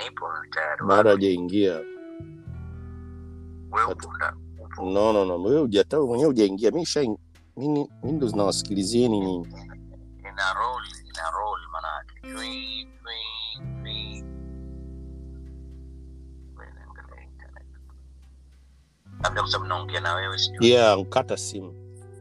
nipo tayari bado hajaingia wewe upo nda- upo no no no wewe hujata wewe mwenyewe hujaingia mimi sha mimi mimi ndo zinawasikilizieni nyinyi ina roll ina roll manake Twi, twi, twi. Wewe naangalia internet. labda kwa sababu naongea na wewe sijui yeah nkata simu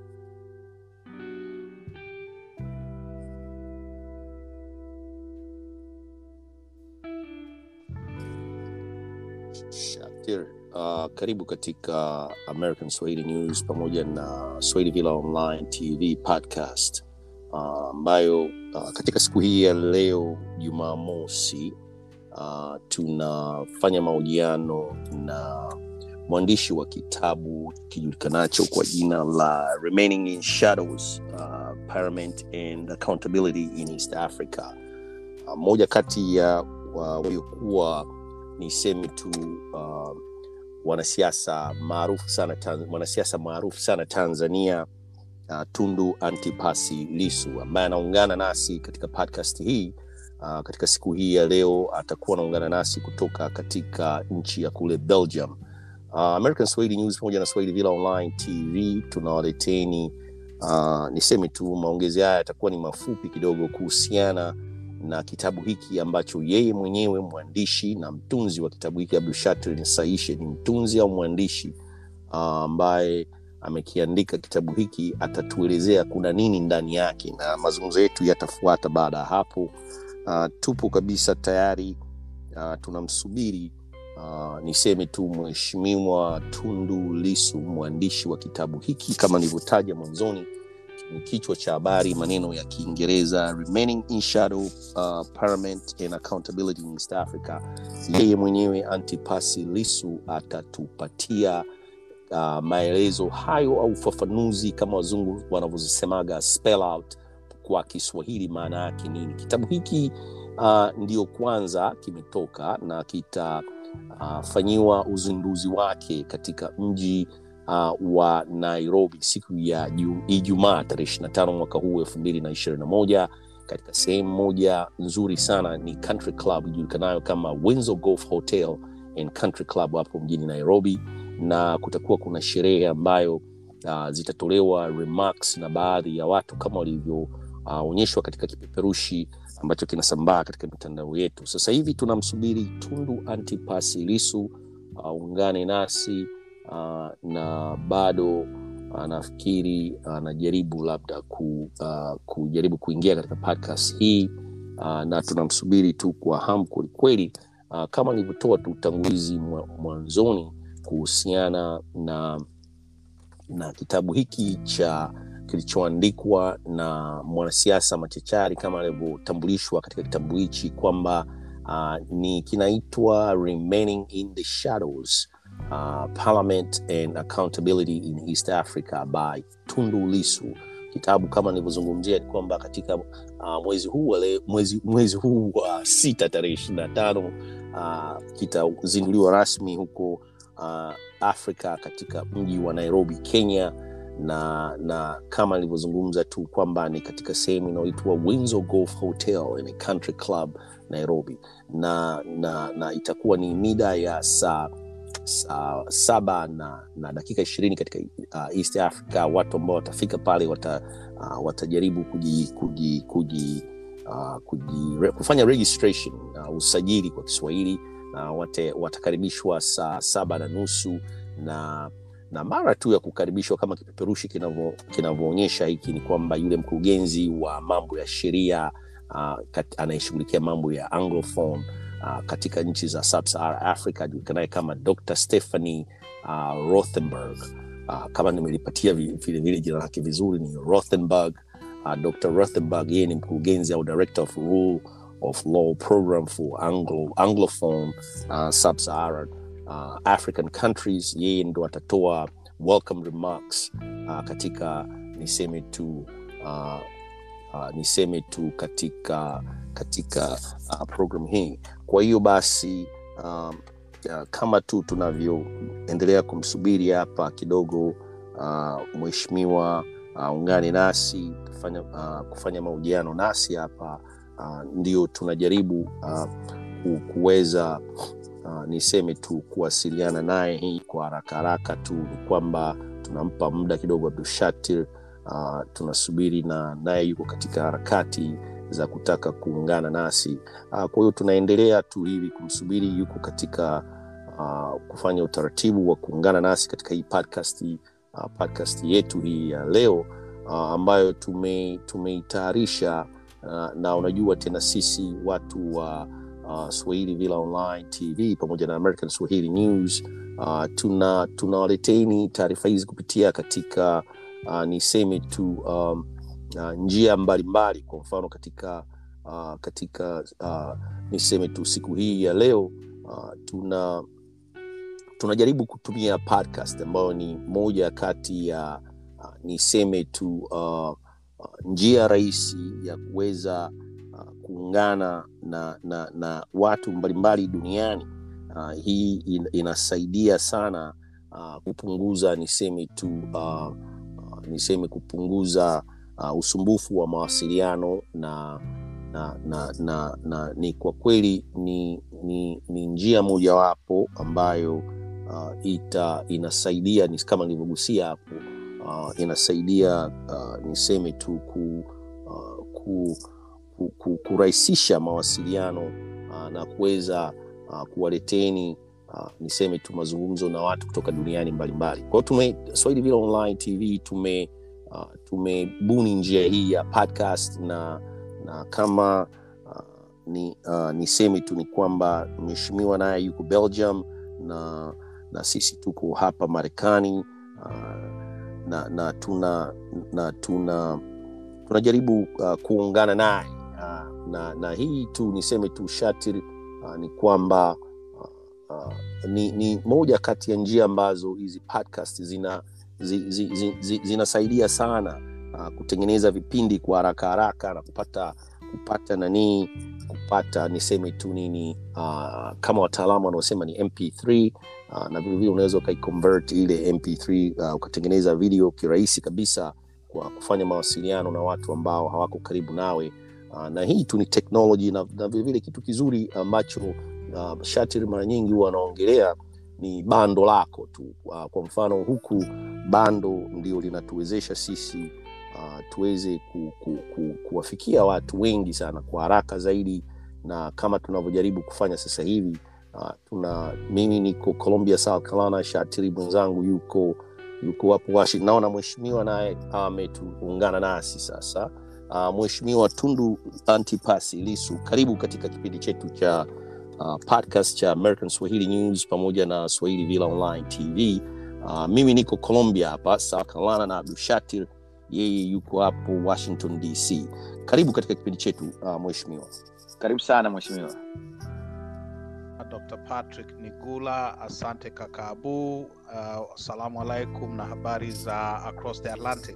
Shakir, uh, karibu katika American Swahili News pamoja na Swahili Villa Online TV podcast uh, ambayo uh, katika siku hii ya leo Jumamosi uh, tunafanya mahojiano na mwandishi wa kitabu kijulikanacho kwa jina la Remaining in Shadows uh, Parliament and Accountability in East Africa. Uh, moja kati ya wa- waliokuwa niseme tu uh, wanasiasa maarufu sana Tan- mwanasiasa maarufu sana Tanzania uh, Tundu Antipasi Lisu ambaye anaungana nasi katika podcast hii uh, katika siku hii ya leo atakuwa anaungana nasi kutoka katika nchi ya kule Belgium. Uh, American Swahili News pamoja na Swahili Villa Online TV tunawaleteni uh, niseme tu maongezi haya yatakuwa ni mafupi kidogo kuhusiana na kitabu hiki ambacho yeye mwenyewe mwandishi na mtunzi wa kitabu hiki Abdushatir Saishe ni mtunzi au mwandishi uh, ambaye amekiandika kitabu hiki, atatuelezea kuna nini ndani yake, na mazungumzo yetu yatafuata baada ya hapo. Uh, tupo kabisa tayari, uh, tunamsubiri uh, niseme tu Mheshimiwa Tundu Lisu, mwandishi wa kitabu hiki kama nilivyotaja mwanzoni ni kichwa cha habari maneno ya kiingereza remaining in shadow uh, parliament and accountability in east africa yeye mwenyewe antipasi lisu atatupatia uh, maelezo hayo au ufafanuzi kama wazungu wanavyozisemaga spell out kwa kiswahili maana yake nini kitabu hiki uh, ndio kwanza kimetoka na kitafanyiwa uh, uzinduzi wake katika mji uh, wa nairobi siku ya Ju- ijumaa tarehe 25 mwaka huu 221 katika sehemu moja nzuri sana ni country club ijulikanayo kama windsor golf hotel and country club hapo mjini nairobi na kutakuwa kuna sherehe ambayo uh, zitatolewa remarks na baadhi ya watu kama walivyoonyeshwa uh, katika kipeperushi ambacho kinasambaa katika mitandao yetu sasa hivi tunamsubiri tundu antipasi lisu aungane uh, nasi uh, na bado uh, nafikiri anajaribu uh, labda ku, uh, kujaribu kuingia katika podcast hii uh, na tunamsubiri tu kwa hamu kwelikweli uh, kama nilivyotoa tu utangulizi mwa- mwanzoni kuhusiana na na kitabu hiki cha kilichoandikwa na mwanasiasa machachari kama alivyotambulishwa katika kitabu hichi kwamba uh, ni kinaitwa remaining in the shadows uh, parliament and accountability in east africa by tundu lisu kitabu kama nilivyozungumzia ni kwamba katika uh, mwezi huu wa le- mwezi, mwezi huu wa sita tarehe ishiri na tano uh, kitazinduliwa rasmi huko uh, afrika katika mji wa nairobi kenya na na kama nilivyozungumza tu kwamba ni katika sehemu inayoitwa windsor golf hotel in a country club nairobi na na, na itakuwa ni mida ya saa saa saba na, na dakika ishirini katika uh, east africa watu ambao watafika pale wata, uh, watajaribu kuji, kuji, kuji, uh, kuji, re, kufanya registration uh, usajili kwa kiswahili na wate, watakaribishwa saa saba na nusu na na mara tu ya kukaribishwa kama kipeperushi kinavyo- kinavyoonyesha hiki ni kwamba yule mkurugenzi wa mambo ya sheria uh, kat- anayeshughulikia mambo ya anglophone uh, katika nchi za sub-Sahara africa ajulikanaye kama dr stephanie uh, rothenberg uh, kama nimelipatia vi- vilevile jina lake vizuri ni rothenberg uh, dr rothenberg yeye ni mkurugenzi au director of rule of law program for Anglo, anglophone uh, sub-Saharan uh, african countries yeye ndo atatoa welcome remarks uh, katika niseme tu uh, uh, niseme tu katika katika uh, program hii kwa hiyo basi um, uh, kama tu tunavyoendelea kumsubiri hapa kidogo uh, mheshimiwa uh, ungane nasi kufanya, uh, kufanya mahojiano nasi hapa uh, ndio tunajaribu uh, ku, kuweza uh, niseme tu kuwasiliana naye hii kwa haraka haraka tu ni kwamba tunampa muda kidogo Abdushatir. Uh, tunasubiri na naye yuko katika harakati za kutaka kuungana nasi uh, kwa hiyo tunaendelea tu hivi kumsubiri, yuko katika uh, kufanya utaratibu wa kuungana nasi katika hii podcast, uh, podcast yetu hii ya leo uh, ambayo tume tumeitayarisha uh, na unajua tena sisi watu wa uh, Swahili Villa Online TV pamoja na American Swahili News uh, tuna tunawaleteni taarifa hizi kupitia katika uh, niseme tu um, uh, njia mbalimbali mbali. Kwa mfano katika uh, katika uh, niseme tu siku hii ya leo uh, tuna tunajaribu kutumia podcast ambayo ni moja kati ya uh, niseme tu uh, uh, njia rahisi ya kuweza uh, kuungana na, na, na watu mbalimbali duniani uh, hii in, inasaidia sana uh, kupunguza niseme tu uh, uh, niseme kupunguza uh, usumbufu wa mawasiliano na na, na, na, na ni kwa kweli ni, ni, ni njia mojawapo ambayo uh, ita inasaidia ni kama nilivyogusia hapo uh, inasaidia uh, niseme tu ku, uh, ku, ku, ku, kurahisisha mawasiliano uh, na kuweza uh, kuwaleteni uh, niseme tu mazungumzo na watu kutoka duniani mbalimbali kwao tume swahili vile online tv tume uh, tumebuni njia hii ya podcast na na kama uh, ni uh, niseme tu ni kwamba mheshimiwa naye yuko belgium na na sisi tuko hapa marekani uh, na na tuna na tuna tunajaribu uh, kuungana naye uh, na na hii tu niseme tu shatir uh, ni kwamba uh, uh, ni, ni moja kati ya njia ambazo hizi podcast zina zi, zi, zi, zi, zinasaidia sana uh, kutengeneza vipindi kwa haraka haraka na kupata kupata nanii kupata niseme tu nini uh, kama wataalamu wanaosema ni mp3 uh, na vilevile unaweza ukaiconvert ile mp3 uh, ukatengeneza video kirahisi kabisa kwa kufanya mawasiliano na watu ambao hawako karibu nawe uh, na hii tu ni technology na, na vilevile kitu kizuri ambacho uh, shatir mara nyingi huwa wanaongelea ni bando lako tu uh, kwa mfano huku bando ndio linatuwezesha sisi uh, tuweze ku, ku, ku, kuwafikia watu wengi sana kwa haraka zaidi na kama tunavyojaribu kufanya sasa hivi uh, tuna mimi niko colombia south carolina shatiri mwenzangu yuko yuko hapo washington naona mheshimiwa naye ametuungana nasi sasa uh, mheshimiwa tundu antipasi lisu karibu katika kipindi chetu cha uh, podcast cha american swahili news pamoja na swahili villa online tv uh, mimi niko colombia hapa south carolina na abdushatir yeye yuko hapo washington dc karibu katika kipindi chetu uh, mheshimiwa karibu sana mheshimiwa Dr. Patrick Nigula, asante kaka Abu. Uh, assalamu alaikum na habari za across the Atlantic.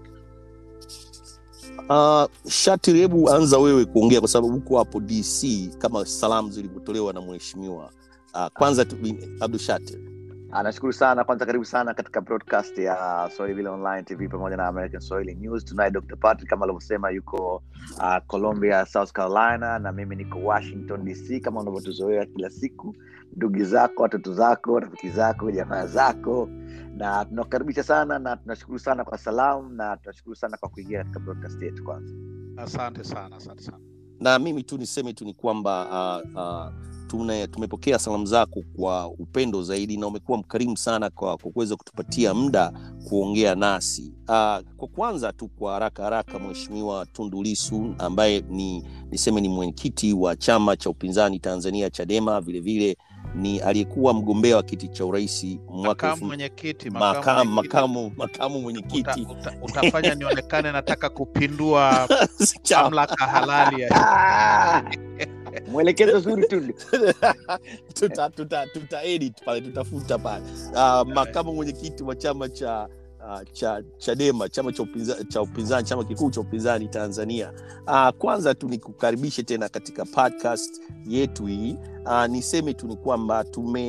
uh, shatir hebu anza wewe kuongea kwa sababu huko hapo dc kama salamu zilivyotolewa na mheshimiwa uh, kwanza tu, abdu shatir Ah, nashukuru sana kwanza karibu sana katika broadcast ya swahili vile online tv pamoja na american swahili news tunaye dr patrick kama alivyosema yuko uh, colombia south carolina na mimi niko washington dc kama unavyotuzoea kila siku ndugu zako watoto zako rafiki zako jamaa zako na tunakukaribisha sana na tunashukuru sana kwa salamu na tunashukuru sana kwa kuingia katika broadcast yetu kwanza Asante sana, asante sana. na mimi tu niseme tu ni kwamba uh, uh, tune, tumepokea salamu zako kwa upendo zaidi na umekuwa mkarimu sana kwa, kwa kuweza kutupatia muda kuongea nasi uh, kwa kwanza tu kwa haraka haraka mheshimiwa tundu lisu ambaye ni niseme ni mwenyekiti wa chama cha upinzani tanzania chadema vilevile ni aliyekuwa mgombea wa kiti cha urahisi mwaka Makamu elfu- mwenyekiti, makamu mwenyekiti. makamu makamu Uta, mwenyekiti uta, utafanya nionekane nataka kupindua Chama. mamlaka halali ya Ah! mwelekezo zuri tu tuta, tuta, tuta edit pale tutafuta pale uh, makamu mwenyekiti wa chama cha uh, cha chadema chama cha upinzani, cha upinzani chama kikuu cha upinzani tanzania uh, kwanza tu nikukaribishe tena katika podcast yetu hii uh, niseme tu ni kwamba tume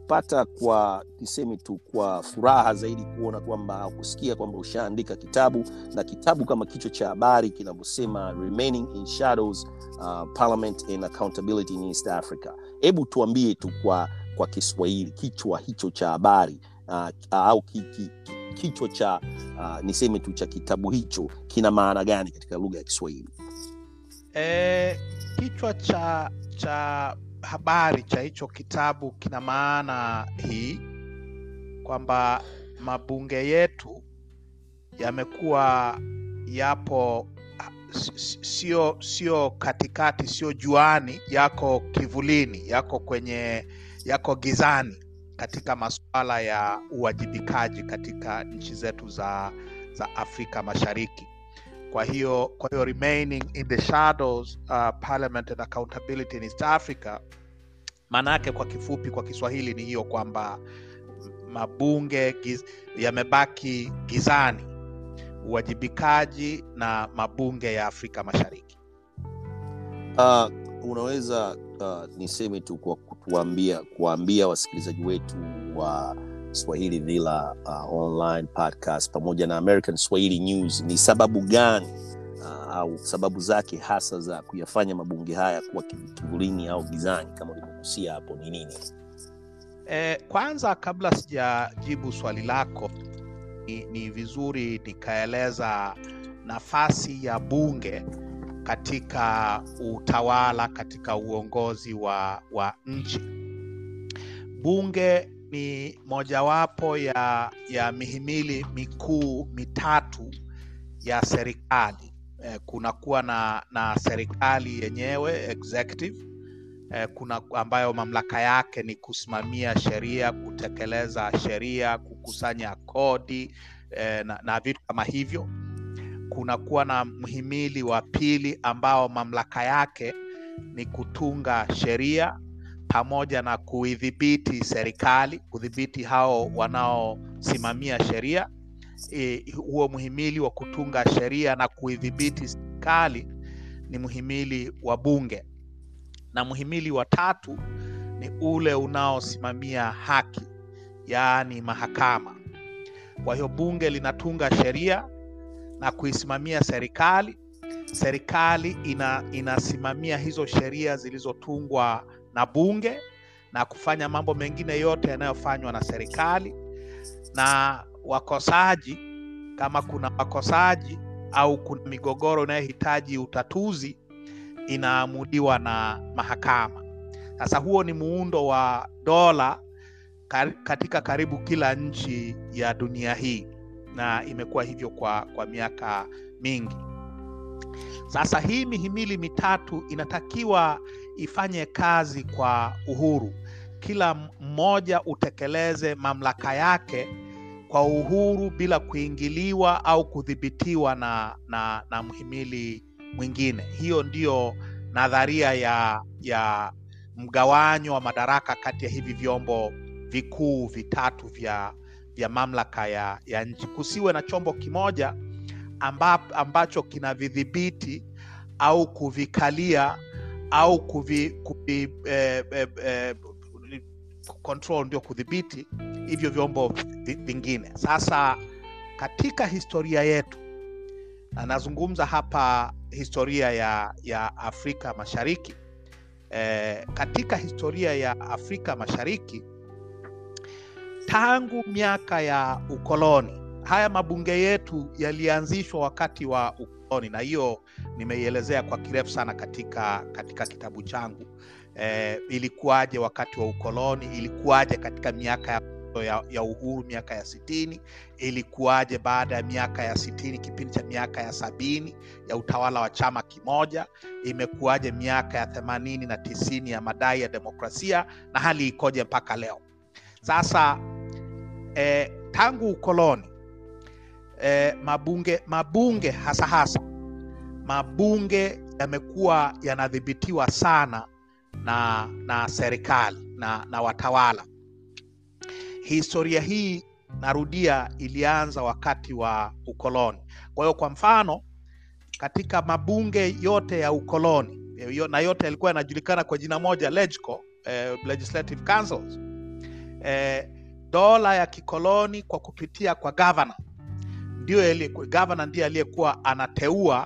nimepata kwa niseme tu kwa furaha zaidi kuona kwamba kusikia kwamba ushaandika kitabu na kitabu kama kichwa cha habari kinavyosema remaining in shadows uh, parliament and accountability in east africa hebu tuambie tu kwa kwa kiswahili kichwa hicho cha habari uh, au ki, ki, ki, kichwa cha uh, niseme tu cha kitabu hicho kina maana gani katika lugha ya kiswahili E, kichwa cha cha habari cha hicho kitabu kina maana hii kwamba mabunge yetu yamekuwa yapo s- s- sio sio katikati, sio juani, yako kivulini, yako kwenye yako gizani katika masuala ya uwajibikaji katika nchi zetu za za Afrika Mashariki kwa hiyo kwa hiyo remaining in the shadows uh, parliament and accountability in east africa maana yake kwa kifupi kwa kiswahili ni hiyo kwamba mabunge giz, yamebaki gizani uwajibikaji na mabunge ya afrika mashariki uh, unaweza uh, niseme tu kwa kutuambia kuwaambia wasikilizaji wetu wa swahili villa uh, online podcast pamoja na american swahili news ni sababu gani uh, au sababu zake hasa za kuyafanya mabunge haya kuwa kiv- kivulini au gizani kama ulivyogusia hapo ni nini e, kwanza kabla sijajibu swali lako ni, ni vizuri nikaeleza nafasi ya bunge katika utawala katika uongozi wa, wa nchi bunge ni mojawapo ya, ya mihimili mikuu mitatu ya serikali eh, kunakuwa na, na serikali yenyewe executive eh, kuna ambayo mamlaka yake ni kusimamia sheria kutekeleza sheria kukusanya kodi eh, na, na vitu kama hivyo kunakuwa na mhimili wa pili ambao mamlaka yake ni kutunga sheria pamoja na kuidhibiti serikali kudhibiti hao wanaosimamia sheria e, huo mhimili wa kutunga sheria na kuidhibiti serikali ni mhimili wa bunge na mhimili wa tatu ni ule unaosimamia haki yaani mahakama kwa hiyo bunge linatunga sheria na kuisimamia serikali serikali ina, inasimamia hizo sheria zilizotungwa na bunge na kufanya mambo mengine yote yanayofanywa na serikali na wakosaji kama kuna wakosaji au kuna migogoro inayohitaji utatuzi inaamuliwa na mahakama sasa huo ni muundo wa dola kar- katika karibu kila nchi ya dunia hii na imekuwa hivyo kwa, kwa miaka mingi sasa hii mihimili mitatu inatakiwa ifanye kazi kwa uhuru kila mmoja utekeleze mamlaka yake kwa uhuru bila kuingiliwa au kudhibitiwa na, na, na mhimili mwingine hiyo ndiyo nadharia ya ya mgawanyo wa madaraka kati ya hivi vyombo vikuu vitatu vya vya mamlaka ya, ya nchi kusiwe na chombo kimoja amba, ambacho kinavidhibiti au kuvikalia au kuvi, kuvi eh, eh, eh, control ndio kudhibiti hivyo vyombo vi- vingine sasa katika historia yetu na nazungumza hapa historia ya, ya afrika mashariki eh, katika historia ya afrika mashariki tangu miaka ya ukoloni haya mabunge yetu yalianzishwa wakati wa ukoloni na hiyo nimeielezea kwa kirefu sana katika katika kitabu changu eh, ilikuwaje wakati wa ukoloni ilikuwaje katika miaka ya, ya, ya uhuru miaka ya sitini ilikuwaje baada ya miaka ya sitini kipindi cha miaka ya sabini ya utawala wa chama kimoja imekuwaje miaka ya themanini na tisini ya madai ya demokrasia na hali ikoje mpaka leo sasa eh, tangu ukoloni eh, mabunge mabunge hasa hasa mabunge yamekuwa yanadhibitiwa sana na na serikali na, na watawala historia hii narudia ilianza wakati wa ukoloni kwa hiyo kwa mfano katika mabunge yote ya ukoloni eh, yo- na yote yalikuwa yanajulikana kwa jina moja legco eh, legislative councils eh, dola ya kikoloni kwa kupitia kwa gavana ndio gavana ndiye aliyekuwa anateua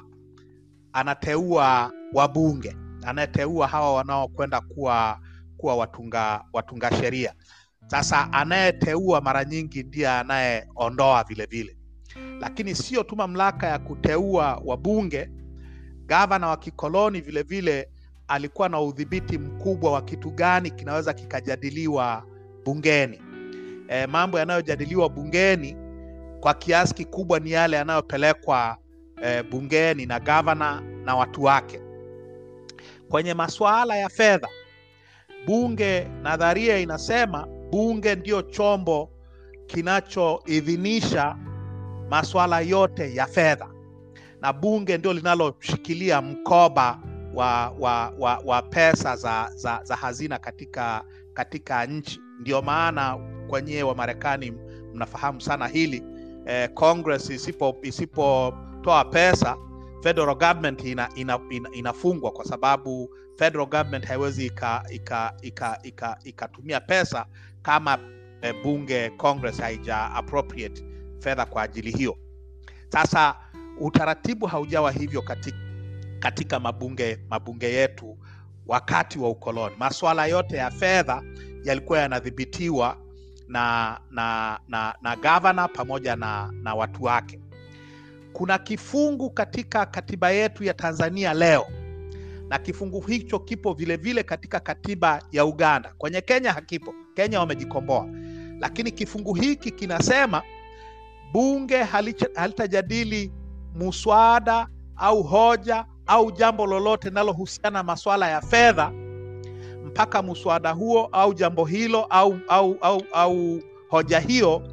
anateua wabunge anayeteua hawa wanaokwenda kuwa kuwa watunga watunga sheria sasa anayeteua mara nyingi ndiye anayeondoa vile vile lakini sio tu mamlaka ya kuteua wabunge gavana wa kikoloni vile vile alikuwa na udhibiti mkubwa wa kitu gani kinaweza kikajadiliwa bungeni e, mambo yanayojadiliwa bungeni kwa kiasi kikubwa ni yale yanayopelekwa e, bungeni na gavana na watu wake kwenye masuala ya fedha bunge nadharia inasema bunge ndio chombo kinachoidhinisha masuala yote ya fedha na bunge ndio linaloshikilia mkoba wa, wa, wa, wa pesa za, za, za hazina katika katika nchi ndio maana kwenyewe wa marekani mnafahamu sana hili eh, congress isipo isipotoa pesa federal government ina, ina, ina, inafungwa kwa sababu federal government haiwezi ikatumia ika, ika, ika, ika pesa kama eh, bunge congress haija appropriate fedha kwa ajili hiyo sasa utaratibu haujawa hivyo katika, katika mabunge mabunge yetu wakati wa ukoloni maswala yote ya fedha yalikuwa yanadhibitiwa na na na, na gavana pamoja na, na watu wake kuna kifungu katika katiba yetu ya tanzania leo na kifungu hicho kipo vile vile katika katiba ya uganda kwenye kenya hakipo kenya wamejikomboa lakini kifungu hiki kinasema bunge halitajadili muswada au hoja au jambo lolote linalohusiana na masuala ya fedha mpaka muswada huo au jambo hilo au au au, au hoja hiyo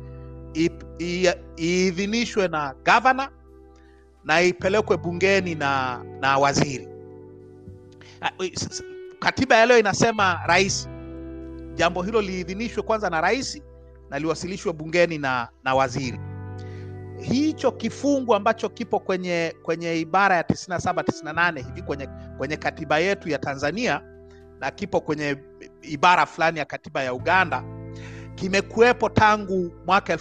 iidhinishwe na gavana na ipelekwe bungeni na na waziri katiba ya leo inasema rais jambo hilo liidhinishwe kwanza na rais na liwasilishwe bungeni na na waziri hicho kifungu ambacho kipo kwenye kwenye ibara ya 97 98 hivi kwenye, kwenye katiba yetu ya tanzania na kipo kwenye ibara fulani ya katiba ya uganda kimekuwepo tangu mwaka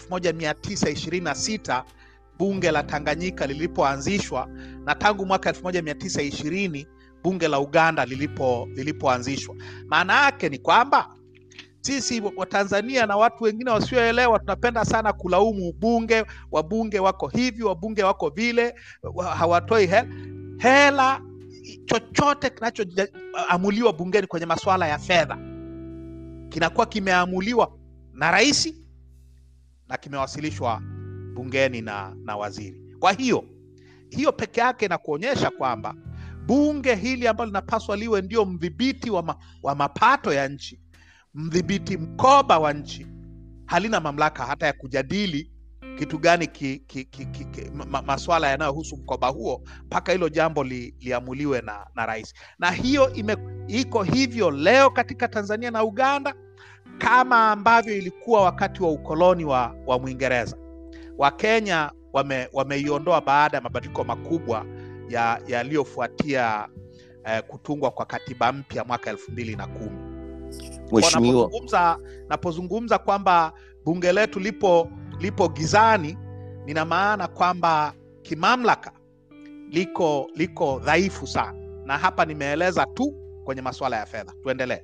1926 bunge la tanganyika lilipoanzishwa na tangu mwaka 1920 bunge la uganda lilipo lilipoanzishwa maana yake ni kwamba sisi watanzania na watu wengine wasioelewa tunapenda sana kulaumu bunge wabunge wako hivi wabunge wako vile hawatoi hela hela chochote kinachoamuliwa bungeni kwenye masuala ya fedha kinakuwa kimeamuliwa na rais na kimewasilishwa bungeni na, na waziri kwa hiyo hiyo peke yake na kuonyesha kwamba bunge hili ambalo linapaswa liwe ndio mdhibiti wa, ma, wa mapato ya nchi mdhibiti mkoba wa nchi halina mamlaka hata ya kujadili kitu gani ki, ki, ki, ki, ki, ma, maswala yanayohusu mkoba huo mpaka hilo jambo li, liamuliwe na, na rais na hiyo ime, iko hivyo leo katika tanzania na uganda kama ambavyo ilikuwa wakati wa ukoloni wa, wa mwingereza wakenya wameiondoa wame baada ya mabadiliko makubwa yaliyofuatia ya eh, kutungwa kwa katiba mpya mwaka elfu mbili na kumi napozungumza napozungumza kwamba bunge letu lipo lipo gizani nina maana kwamba kimamlaka liko liko dhaifu sana na hapa nimeeleza tu kwenye masuala ya fedha tuendelee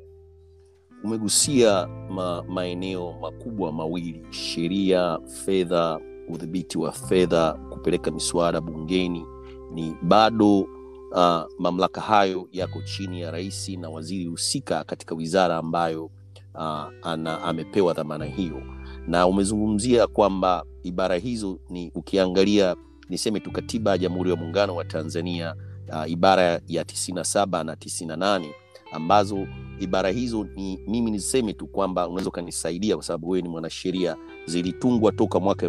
umegusia ma, maeneo makubwa mawili sheria fedha udhibiti wa fedha kupeleka miswada bungeni ni bado uh, mamlaka hayo yako chini ya rais na waziri husika katika wizara ambayo uh, ana, amepewa dhamana hiyo na umezungumzia kwamba ibara hizo ni ukiangalia niseme tu katiba ya jamhuri ya muungano wa tanzania uh, ibara ya 97 na 98 ambazo ibara hizo ni mimi niseme tu kwamba unaweza ukanisaidia kwa sababu wewe ni mwanasheria zilitungwa toka mwaka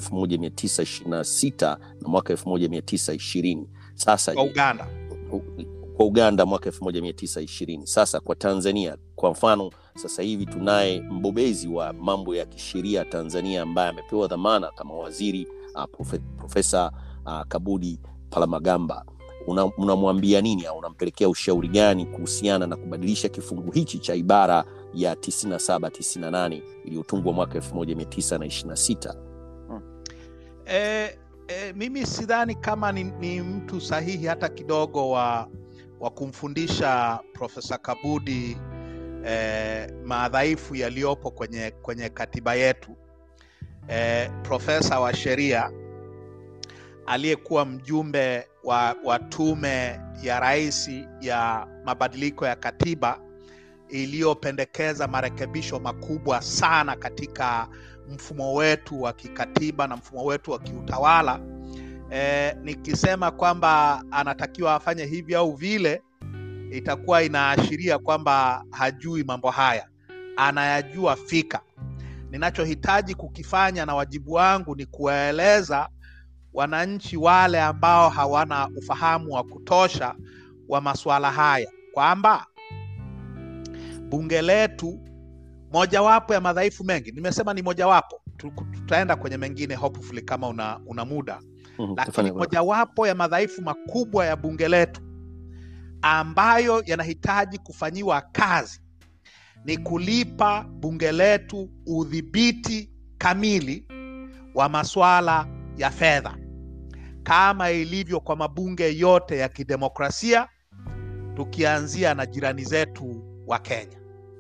1926 na mwaka 1920 sasa kwa uganda kwa uganda mwaka 1920 sasa kwa tanzania kwa mfano sasa hivi tunaye mbobezi wa mambo ya kisheria tanzania ambaye amepewa dhamana kama waziri uh, profe, profesa uh, kabudi palamagamba unamwambia una nini au unampelekea ushauri gani kuhusiana na kubadilisha kifungu hichi cha ibara ya 97 98 iliyotungwa mwaka 1926 e, e, mimi sidhani kama ni, ni mtu sahihi hata kidogo wa, wa kumfundisha profesa kabudi eh, madhaifu yaliyopo kwenye, kwenye katiba yetu eh, profesa wa sheria aliyekuwa mjumbe wa, wa tume ya rais ya mabadiliko ya katiba iliyopendekeza marekebisho makubwa sana katika mfumo wetu wa kikatiba na mfumo wetu wa kiutawala e, nikisema kwamba anatakiwa afanye hivi au vile itakuwa inaashiria kwamba hajui mambo haya anayajua fika ninachohitaji kukifanya na wajibu wangu ni kuwaeleza wananchi wale ambao hawana ufahamu wa kutosha wa masuala haya kwamba bunge letu mojawapo ya madhaifu mengi nimesema ni mojawapo tutaenda kwenye mengine hopefully kama una, una muda Mhm, lakini tufanye- mojawapo ya madhaifu makubwa ya bunge letu ambayo yanahitaji kufanyiwa kazi ni kulipa bunge letu udhibiti kamili wa masuala ya fedha kama ilivyo kwa mabunge yote ya kidemokrasia tukianzia na jirani zetu wa Kenya.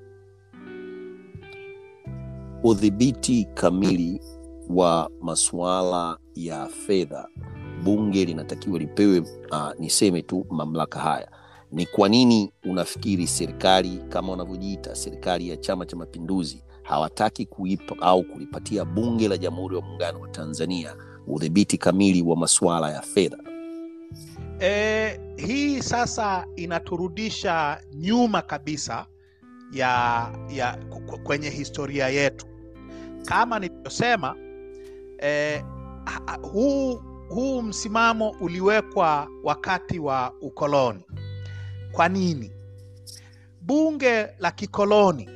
udhibiti kamili wa masuala ya fedha bunge linatakiwa lipewe uh, niseme tu mamlaka haya ni kwa nini unafikiri serikali kama wanavyojiita serikali ya chama cha mapinduzi hawataki kuipa au kulipatia bunge la jamhuri ya muungano wa tanzania udhibiti kamili wa masuala ya fedha E, hii sasa inaturudisha nyuma kabisa ya, ya ku- ku- kwenye historia yetu kama nilivyosema e, huu, huu msimamo uliwekwa wakati wa ukoloni kwa nini bunge la kikoloni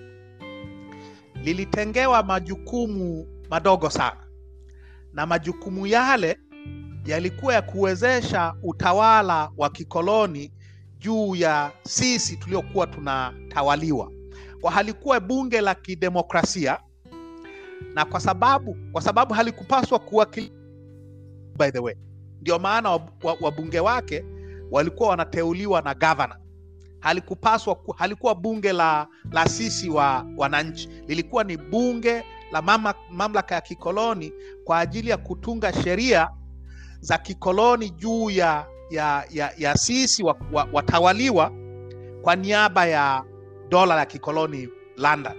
lilitengewa majukumu madogo sana na majukumu yale yalikuwa ya kuwezesha utawala wa kikoloni juu ya sisi tuliokuwa tunatawaliwa kwa halikuwa bunge la kidemokrasia na kwa sababu kwa sababu halikupaswa kuwakili by the way ndio maana wab- wa- wabunge wake walikuwa wanateuliwa na gavana halikupaswa ku- halikuwa bunge la, la sisi wa wananchi lilikuwa ni bunge la mama, mamlaka ya kikoloni kwa ajili ya kutunga sheria za kikoloni juu ya, ya, ya, ya sisi wa- wa- watawaliwa kwa niaba ya dola la kikoloni London.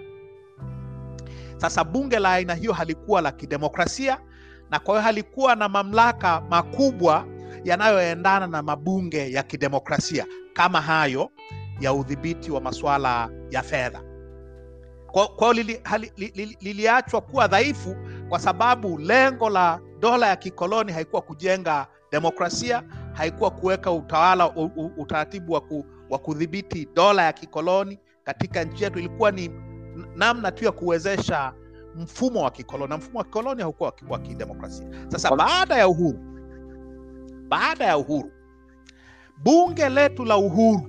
Sasa bunge la aina hiyo halikuwa la kidemokrasia na kwa hiyo halikuwa na mamlaka makubwa yanayoendana na mabunge ya kidemokrasia kama hayo ya udhibiti wa masuala ya fedha. Kwa kwa hiyo lili, hali- li- li- liliachwa kuwa dhaifu kwa sababu lengo la dola ya kikoloni haikuwa kujenga demokrasia, haikuwa kuweka utawala u, u, utaratibu wa, ku, wa kudhibiti dola ya kikoloni katika nchi yetu, ilikuwa ni n- namna tu ya kuwezesha mfumo wa kikoloni, na mfumo wa kikoloni haukuwa wa ki- wa kidemokrasia. Sasa Kwa- baada ya uhuru, baada ya uhuru, bunge letu la uhuru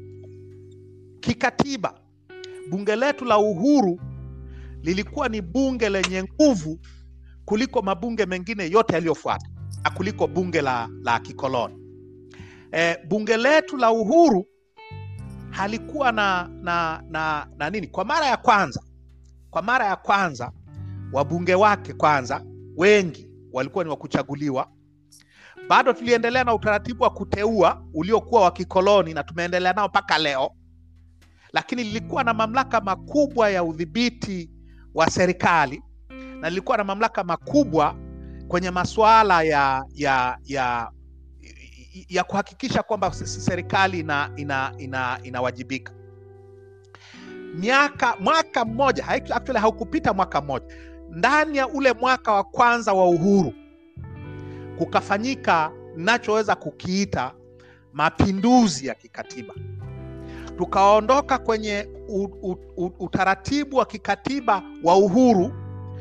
kikatiba, bunge letu la uhuru lilikuwa ni bunge lenye nguvu kuliko mabunge mengine yote yaliyofuata na kuliko bunge la, la kikoloni. E, bunge letu la uhuru halikuwa na, na, na, na nini? Kwa mara ya kwanza, kwa mara ya kwanza wabunge wake kwanza wengi walikuwa ni wa kuchaguliwa. Bado tuliendelea na utaratibu wa kuteua uliokuwa wa kikoloni na tumeendelea nao mpaka leo, lakini lilikuwa na mamlaka makubwa ya udhibiti wa serikali na lilikuwa na mamlaka makubwa kwenye masuala ya ya ya ya kuhakikisha kwamba s- s- serikali ina, ina, ina, inawajibika miaka mwaka mmoja haiku- actually haukupita mwaka mmoja ndani ya ule mwaka wa kwanza wa uhuru kukafanyika nachoweza kukiita mapinduzi ya kikatiba tukaondoka kwenye u, u, u, utaratibu wa kikatiba wa uhuru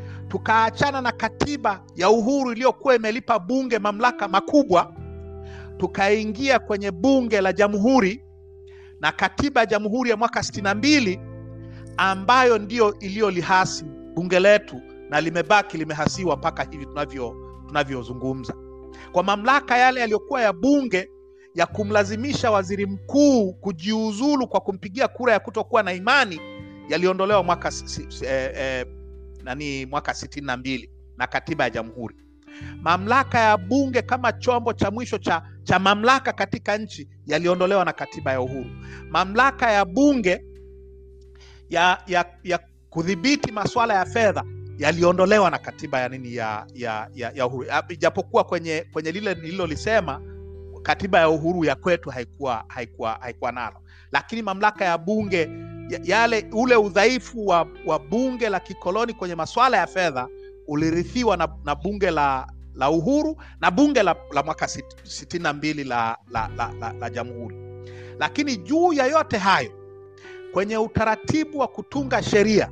tukaachana na katiba ya uhuru iliyokuwa imelipa bunge mamlaka makubwa tukaingia kwenye bunge la jamhuri na katiba ya jamhuri ya mwaka sitini na mbili ambayo ndio iliyolihasi bunge letu na limebaki limehasiwa mpaka hivi tunavyo tunavyozungumza kwa mamlaka yale yaliyokuwa ya bunge ya kumlazimisha waziri mkuu kujiuzulu kwa kumpigia kura ya kutokuwa na imani yaliondolewa mwaka si, si, eh, eh, nani mwaka sitini na mbili na katiba ya jamhuri mamlaka ya bunge kama chombo cha mwisho cha, cha mamlaka katika nchi yaliondolewa na katiba ya uhuru mamlaka ya bunge ya, ya, ya kudhibiti masuala ya fedha yaliondolewa na katiba ya nini ya, ya, ya, ya uhuru ijapokuwa kwenye kwenye lile nililolisema katiba ya uhuru ya kwetu haikuwa haikuwa haikuwa nalo lakini mamlaka ya bunge yale ule udhaifu wa, wa bunge la kikoloni kwenye masuala ya fedha ulirithiwa na, na bunge la la uhuru na bunge la, la mwaka sit, sitini na mbili la, la, la, la, la jamhuri lakini juu ya yote hayo kwenye utaratibu wa kutunga sheria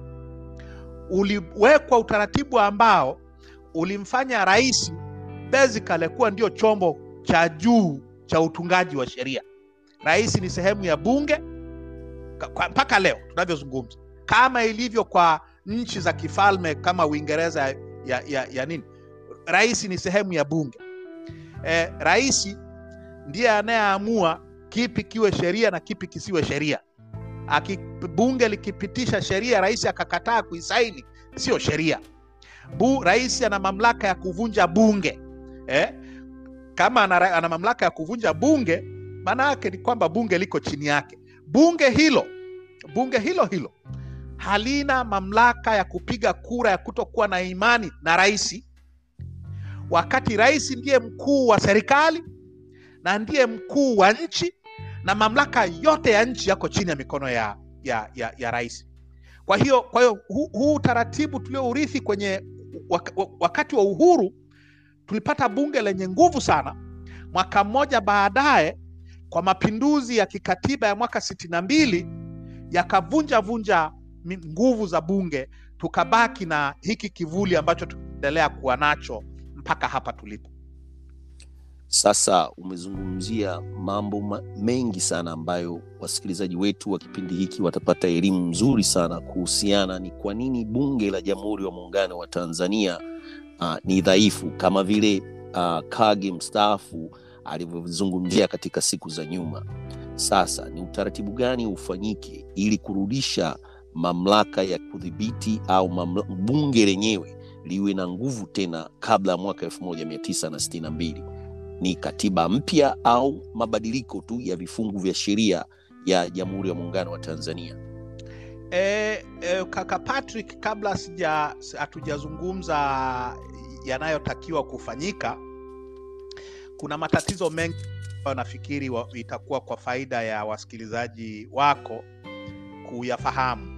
uliwekwa utaratibu ambao ulimfanya rais basically kuwa ndio chombo cha juu cha utungaji wa sheria rais ni sehemu ya bunge mpaka leo tunavyozungumza kama ilivyo kwa nchi za kifalme kama uingereza ya, ya, ya nini rais ni sehemu ya bunge e, rais ndiye anayeamua kipi kiwe sheria na kipi kisiwe sheria Aki, bunge likipitisha sheria rais akakataa kuisaini sio sheria Bu, rais ana mamlaka ya kuvunja bunge eh? kama ana, ana mamlaka ya kuvunja bunge maana yake ni kwamba bunge liko chini yake bunge hilo bunge hilo hilo halina mamlaka ya kupiga kura ya kutokuwa na imani na rais wakati rais ndiye mkuu wa serikali na ndiye mkuu wa nchi na mamlaka yote ya nchi yako chini ya mikono ya, ya, ya, ya rais kwa hiyo kwa hiyo huu hu utaratibu tuliourithi kwenye wakati wa uhuru tulipata bunge lenye nguvu sana mwaka mmoja baadaye kwa mapinduzi ya kikatiba ya mwaka sitini na mbili yakavunja vunja nguvu za bunge tukabaki na hiki kivuli ambacho tunaendelea kuwa nacho mpaka hapa tulipo sasa umezungumzia mambo ma- mengi sana ambayo wasikilizaji wetu wa kipindi hiki watapata elimu nzuri sana kuhusiana ni kwa nini bunge la jamhuri ya muungano wa tanzania uh, ni dhaifu kama vile uh, kage mstaafu alivyozungumzia katika siku za nyuma sasa ni utaratibu gani ufanyike ili kurudisha mamlaka ya kudhibiti au mamla, bunge lenyewe liwe na nguvu tena kabla ya mwaka 1962 ni katiba mpya au mabadiliko tu ya vifungu vya sheria ya jamhuri ya muungano wa tanzania e, e, kaka patrick kabla sija hatujazungumza yanayotakiwa kufanyika kuna matatizo mengi ambayo nafikiri wa, itakuwa kwa faida ya wasikilizaji wako kuyafahamu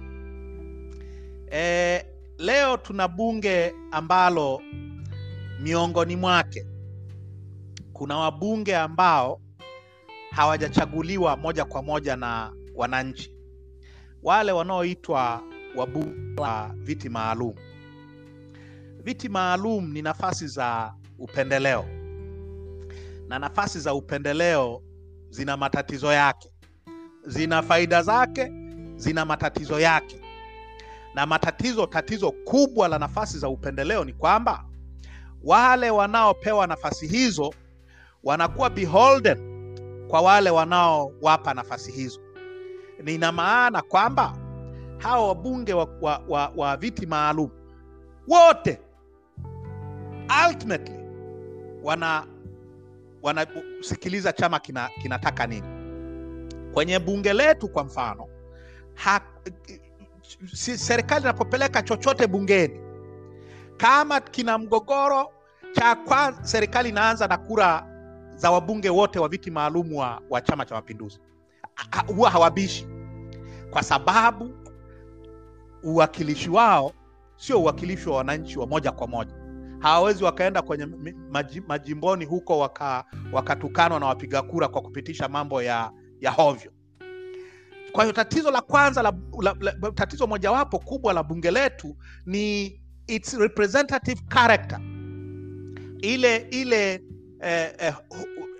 e, leo tuna bunge ambalo miongoni mwake kuna wabunge ambao hawajachaguliwa moja kwa moja na wananchi wale wanaoitwa wabunge wa viti maalum viti maalum ni nafasi za upendeleo na nafasi za upendeleo zina matatizo yake zina faida zake zina matatizo yake na matatizo tatizo kubwa la nafasi za upendeleo ni kwamba wale wanaopewa nafasi hizo wanakuwa beholden kwa wale wanaowapa nafasi hizo nina maana kwamba hawa wabunge wa, wa, wa, wa viti maalum wote ultimately wana wanasikiliza chama kina, kinataka nini kwenye bunge letu kwa mfano ha, si, serikali inapopeleka chochote bungeni kama kina mgogoro cha kwanza serikali inaanza na kura za wabunge wote wa viti maalum wa, wa chama cha mapinduzi huwa hawabishi kwa sababu uwakilishi wao sio uwakilishi wa wananchi wa moja kwa moja hawawezi wakaenda kwenye majimboni huko wakatukanwa waka na wapiga kura kwa kupitisha mambo ya, ya hovyo kwa hiyo tatizo la kwanza la, la, la, tatizo mojawapo kubwa la bunge letu ni its representative character ile ile eh, eh,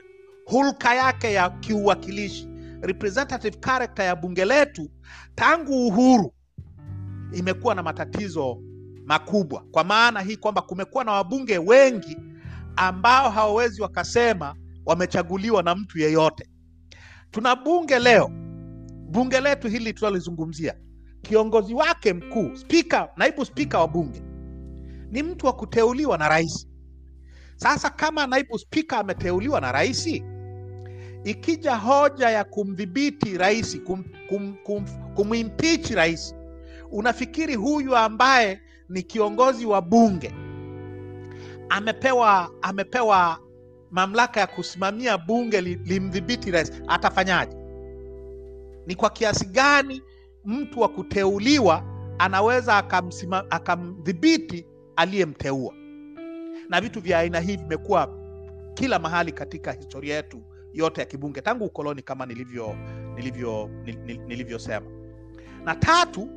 hulka yake ya kiuwakilishi representative character ya bunge letu tangu uhuru imekuwa na matatizo makubwa kwa maana hii kwamba kumekuwa na wabunge wengi ambao hawawezi wakasema wamechaguliwa na mtu yeyote tuna bunge leo bunge letu hili tunalizungumzia kiongozi wake mkuu spika naibu spika wa bunge ni mtu wa kuteuliwa na rais sasa kama naibu spika ameteuliwa na rais ikija hoja ya kumdhibiti rais kum, kum, kum, kumimpichi rais unafikiri huyu ambaye ni kiongozi wa bunge amepewa amepewa mamlaka ya kusimamia bunge li- limdhibiti rais atafanyaje ni kwa kiasi gani mtu wa kuteuliwa anaweza akamsima- akamdhibiti aliyemteua na vitu vya aina hii vimekuwa kila mahali katika historia yetu yote ya kibunge tangu ukoloni kama nilivyo nilivyo nil- nil- nilivyosema na tatu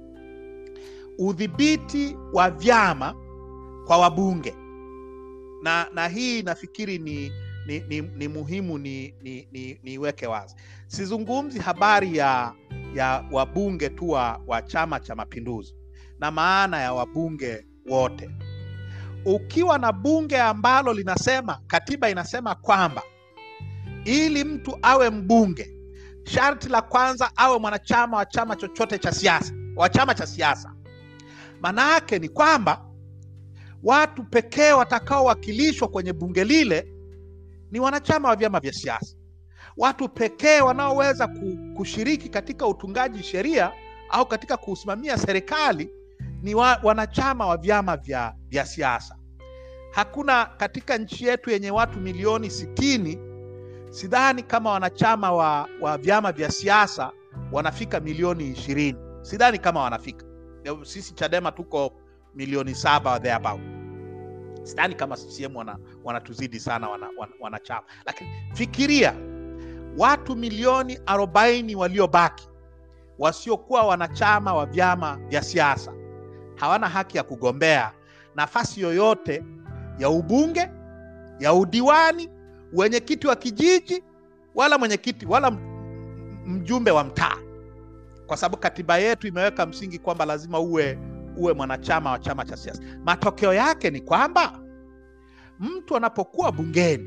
udhibiti wa vyama kwa wabunge na na hii nafikiri ni ni, ni, ni muhimu ni, ni, ni, niweke wazi sizungumzi habari ya ya wabunge tu wa, wa chama cha mapinduzi na maana ya wabunge wote ukiwa na bunge ambalo linasema katiba inasema kwamba ili mtu awe mbunge sharti la kwanza awe mwanachama wa chama chochote cha siasa wa chama cha siasa maana yake ni kwamba watu pekee watakaowakilishwa kwenye bunge lile ni wanachama wa vyama vya siasa watu pekee wanaoweza ku- kushiriki katika utungaji sheria au katika kusimamia serikali ni wa, wanachama wa vyama vya, vya siasa hakuna katika nchi yetu yenye watu milioni sitini sidhani kama wanachama wa, wa vyama vya siasa wanafika milioni ishirini sidhani kama wanafika sisi chadema tuko milioni saba or thereabout sidhani kama ccm wana, wanatuzidi sana wana, wana, wanachama lakini fikiria watu milioni 40 waliobaki wasiokuwa wanachama wa vyama vya siasa hawana haki ya kugombea nafasi yoyote ya ubunge ya udiwani wenyekiti wa kijiji wala mwenyekiti wala m- m- mjumbe wa mtaa kwa sababu katiba yetu imeweka msingi kwamba lazima uwe uwe mwanachama wa chama cha siasa matokeo yake ni kwamba mtu anapokuwa bungeni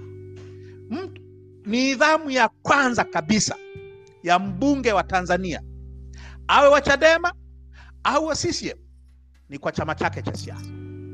mtu, nidhamu ya kwanza kabisa ya mbunge wa tanzania awe wa chadema au wa ccm ni kwa chama chake cha siasa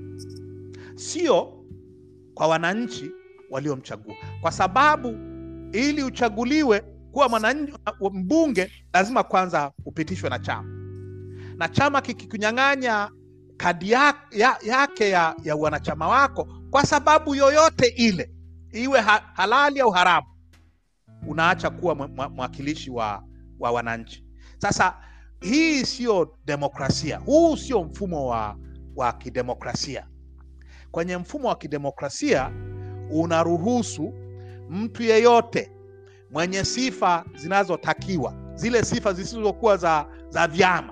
sio kwa wananchi waliomchagua kwa sababu ili uchaguliwe kuwa mwananchi mbunge lazima kwanza upitishwe na chama na chama kikikunyang'anya kadi ya, ya, yake ya, ya wanachama wako kwa sababu yoyote ile iwe ha, halali au haramu unaacha kuwa mwa- mwa- mwakilishi wa, wa wananchi sasa hii sio demokrasia huu sio mfumo wa, wa kidemokrasia kwenye mfumo wa kidemokrasia unaruhusu mtu yeyote mwenye sifa zinazotakiwa zile sifa zisizokuwa za, za vyama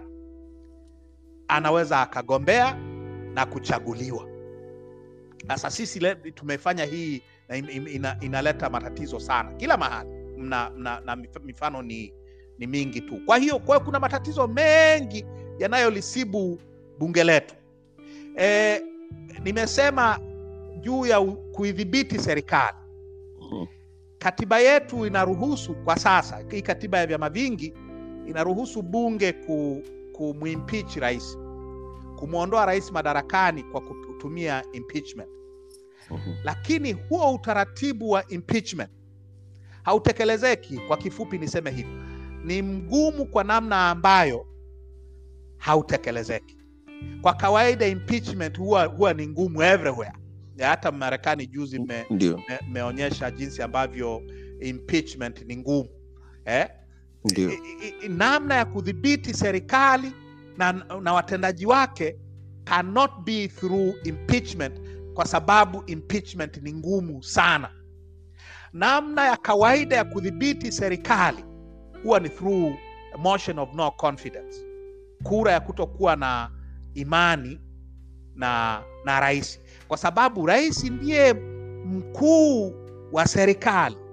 anaweza akagombea na kuchaguliwa sasa sisi le, tumefanya hii na im- im- ina, inaleta matatizo sana kila mahali mna, mna, na mif- mifano ni, ni mingi tu kwa hiyo kwa hiyo kuna matatizo mengi yanayolisibu bunge letu e, nimesema juu ya u- kuidhibiti serikali Mhm. katiba yetu inaruhusu kwa sasa hii katiba ya vyama vingi inaruhusu bunge ku, kumwimpeach rais kumwondoa rais madarakani kwa kutumia impeachment Mhm. lakini huo utaratibu wa impeachment hautekelezeki kwa kifupi niseme hivi ni mgumu kwa namna ambayo hautekelezeki kwa kawaida impeachment huwa, huwa ni ngumu everywhere Ya hata marekani juzi me, ndio me, meonyesha jinsi ambavyo impeachment ni ngumu eh? ndio I- i- i- namna ya kudhibiti serikali na, na watendaji wake cannot be through impeachment kwa sababu impeachment ni ngumu sana namna ya kawaida ya kudhibiti serikali huwa ni through a motion of no confidence kura ya kutokuwa na imani na na rais kwa sababu rais ndiye mkuu wa serikali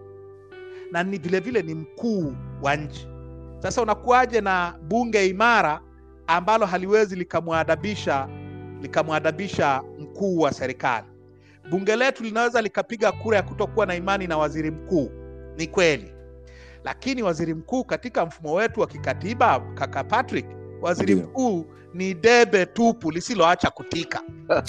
na ni vile vile ni mkuu wa nchi. Sasa unakuwaje na bunge imara ambalo haliwezi likamwadabisha likamwadabisha mkuu wa serikali? Bunge letu linaweza likapiga kura ya kutokuwa na imani na waziri mkuu, ni kweli, lakini waziri mkuu katika mfumo wetu wa kikatiba, kaka Patrick, waziri Ndio. mkuu ni debe tupu lisiloacha kutika,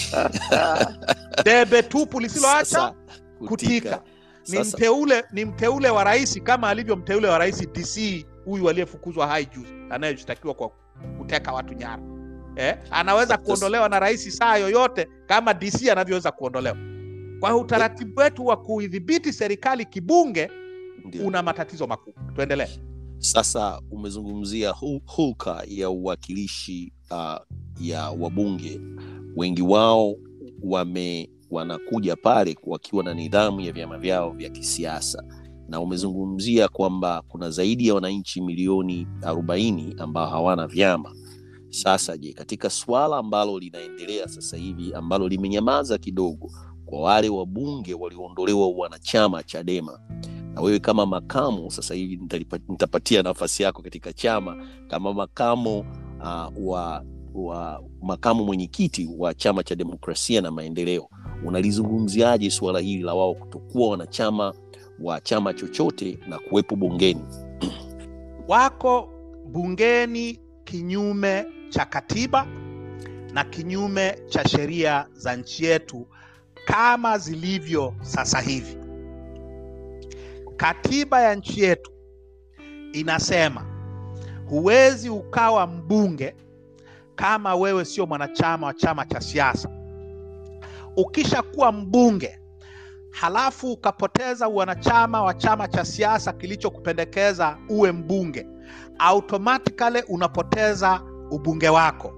debe tupu lisiloacha Sasa, kutika. ni Sasa, mteule ni mteule wa rais kama alivyo mteule wa rais DC huyu aliyefukuzwa hai juzi anayeshtakiwa kwa kuteka watu nyara eh? anaweza Sasa- kuondolewa na rais saa yoyote kama DC anavyoweza kuondolewa. Kwa hiyo utaratibu wetu wa kuidhibiti serikali kibunge ndio. una matatizo makubwa. Tuendelee. Sasa umezungumzia hu- hulka ya uwakilishi uh, ya wabunge, wengi wao wame wanakuja pale wakiwa na nidhamu ya vyama vyao vya kisiasa, na umezungumzia kwamba kuna zaidi ya wananchi milioni 40 ambao hawana vyama. Sasa je, katika swala ambalo linaendelea sasa hivi ambalo limenyamaza kidogo kwa wale wabunge walioondolewa wanachama Chadema na wewe kama makamu sasa hivi nitalipa- nitapatia nafasi yako katika chama kama makamo uh, wa, wa makamu mwenyekiti wa chama cha demokrasia na maendeleo unalizungumziaje suala hili la wao kutokuwa wanachama wa chama chochote na kuwepo bungeni Wako bungeni kinyume cha katiba na kinyume cha sheria za nchi yetu kama zilivyo sasa hivi. Katiba ya nchi yetu inasema huwezi ukawa mbunge kama wewe sio mwanachama wa chama cha siasa. Ukishakuwa mbunge halafu ukapoteza uwanachama wa chama cha siasa kilichokupendekeza uwe mbunge, automatically unapoteza ubunge wako.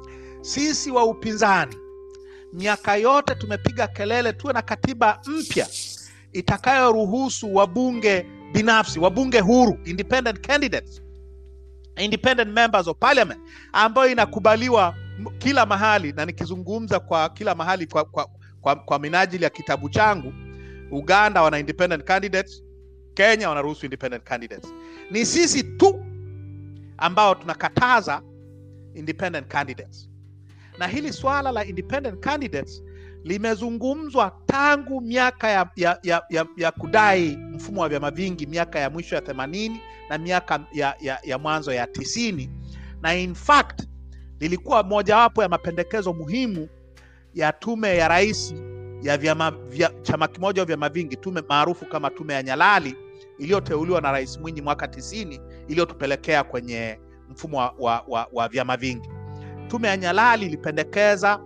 Sisi wa upinzani miaka yote tumepiga kelele tuwe na katiba mpya itakayoruhusu wabunge binafsi, wabunge huru, independent candidates, independent members of parliament, ambayo inakubaliwa m- kila mahali, na nikizungumza kwa kila mahali kwa, kwa, kwa, kwa minajili ya kitabu changu, Uganda wana independent candidates, Kenya wanaruhusu independent candidates. Ni sisi tu ambao tunakataza independent candidates, na hili swala la independent candidates limezungumzwa tangu miaka ya, ya, ya, ya, ya kudai mfumo wa vyama vingi miaka ya mwisho ya themanini na miaka ya, ya, ya mwanzo ya tisini na in fact lilikuwa mojawapo ya mapendekezo muhimu ya tume ya rais ya vyama vya, chama kimoja au vyama vingi, tume maarufu kama tume ya Nyalali iliyoteuliwa na Rais Mwinyi mwaka tisini iliyotupelekea kwenye mfumo wa, wa, wa, wa vyama vingi. Tume ya Nyalali ilipendekeza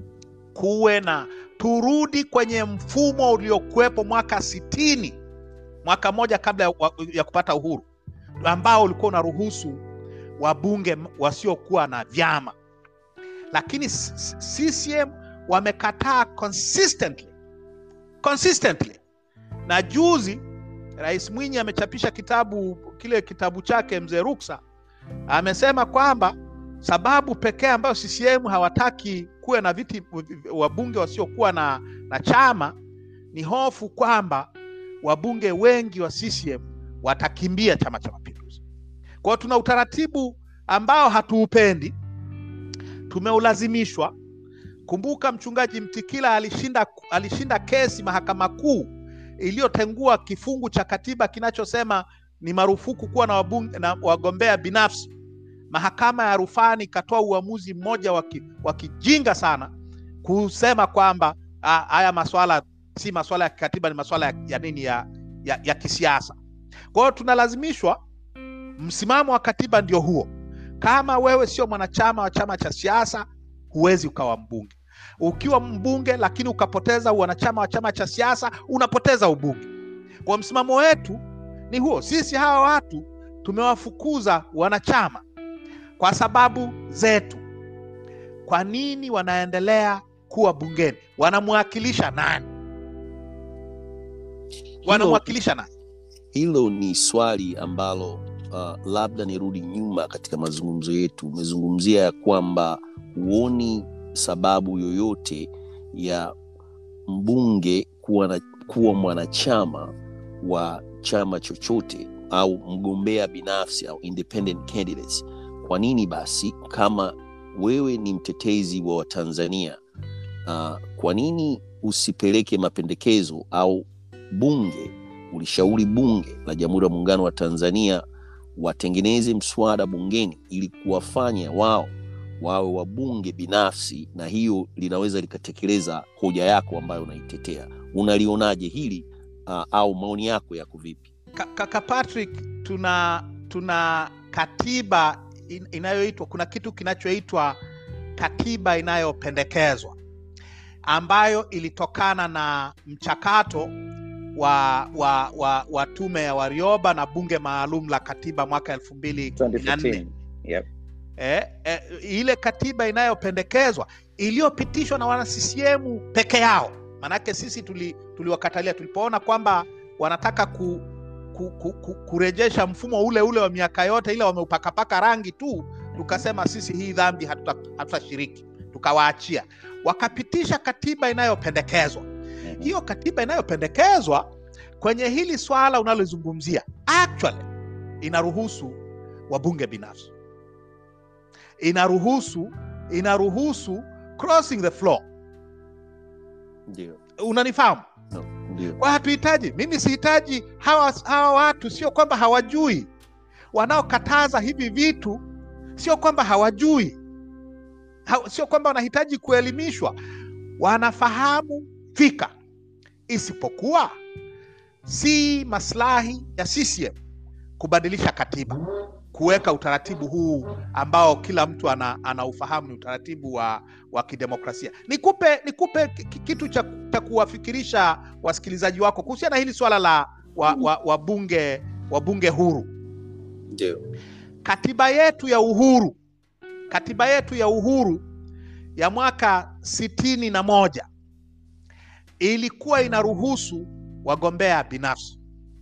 kuwe na turudi kwenye mfumo uliokuwepo mwaka sitini, mwaka mmoja kabla ya, wa- ya kupata uhuru, ambao ulikuwa unaruhusu wabunge m- wasiokuwa na vyama, lakini s- s- CCM wamekataa consistently consistently, na juzi Rais Mwinyi amechapisha kitabu kile kitabu chake Mzee Ruksa, amesema kwamba sababu pekee ambayo CCM hawataki kuwe na viti wabunge wasiokuwa na, na chama ni hofu kwamba wabunge wengi wa CCM watakimbia Chama cha Mapinduzi. Kwa hiyo tuna utaratibu ambao hatuupendi, tumeulazimishwa. Kumbuka mchungaji Mtikila alishinda, alishinda kesi mahakama kuu iliyotengua kifungu cha katiba kinachosema ni marufuku kuwa na, wabunge, na wagombea binafsi. Mahakama ya rufani ikatoa uamuzi mmoja wa ki- wa kijinga sana kusema kwamba ah, haya maswala si maswala ya kikatiba, ni maswala ya, ya nini ya, ya, ya kisiasa. Kwa hiyo tunalazimishwa, msimamo wa katiba ndio huo. Kama wewe sio mwanachama wa chama cha siasa, huwezi ukawa mbunge. Ukiwa mbunge lakini ukapoteza wanachama wa chama cha siasa, unapoteza ubunge. Kwa msimamo wetu ni huo. Sisi hawa watu tumewafukuza wanachama kwa sababu zetu. Kwa nini wanaendelea kuwa bungeni? Wanamwakilisha nani? Wanamwakilisha nani? hilo ni swali ambalo uh, labda nirudi nyuma katika mazungumzo yetu umezungumzia ya kwamba huoni sababu yoyote ya mbunge kuwa, na, kuwa mwanachama wa chama chochote au mgombea binafsi au independent candidates kwa nini basi kama wewe ni mtetezi wa watanzania uh, kwa nini usipeleke mapendekezo au bunge ulishauri bunge la jamhuri ya muungano wa tanzania watengeneze mswada bungeni ili kuwafanya wao wawe wabunge binafsi na hiyo linaweza likatekeleza hoja yako ambayo unaitetea unalionaje hili uh, au maoni yako yako vipi Ka- kaka patrick tuna tuna katiba in, inayoitwa kuna kitu kinachoitwa katiba inayopendekezwa ambayo ilitokana na mchakato wa wa, wa, wa tume ya warioba na bunge maalum la katiba mwaka elfu mbili na nne 2015 yep. eh, eh, ile katiba inayopendekezwa iliyopitishwa na wana CCM peke yao. Manake sisi tuli, tuliwakatalia tulipoona kwamba wanataka ku, ku, ku, ku, kurejesha mfumo ule ule wa miaka yote, ile wameupakapaka rangi tu, tukasema sisi hii dhambi hatuta- hatutashiriki, tukawaachia. Wakapitisha katiba inayopendekezwa. Mhm. Hiyo katiba inayopendekezwa kwenye hili swala unalozungumzia actually inaruhusu wabunge binafsi inaruhusu inaruhusu crossing the floor ndio unanifahamu no, ndio kwa hatuhitaji mimi sihitaji hawa, hawa watu sio kwamba hawajui wanaokataza hivi vitu sio kwamba hawajui ha, sio kwamba wanahitaji kuelimishwa wanafahamu fika isipokuwa si maslahi ya CCM kubadilisha katiba kuweka utaratibu huu ambao kila mtu ana, anaufahamu ni utaratibu wa, wa kidemokrasia. Nikupe nikupe ki- ki- kitu cha, cha kuwafikirisha wasikilizaji wako kuhusiana na hili swala la wabunge wa, wa wabunge wabunge huru. ndio Katiba yetu ya uhuru, katiba yetu ya uhuru ya mwaka sitini na moja ilikuwa inaruhusu wagombea binafsi.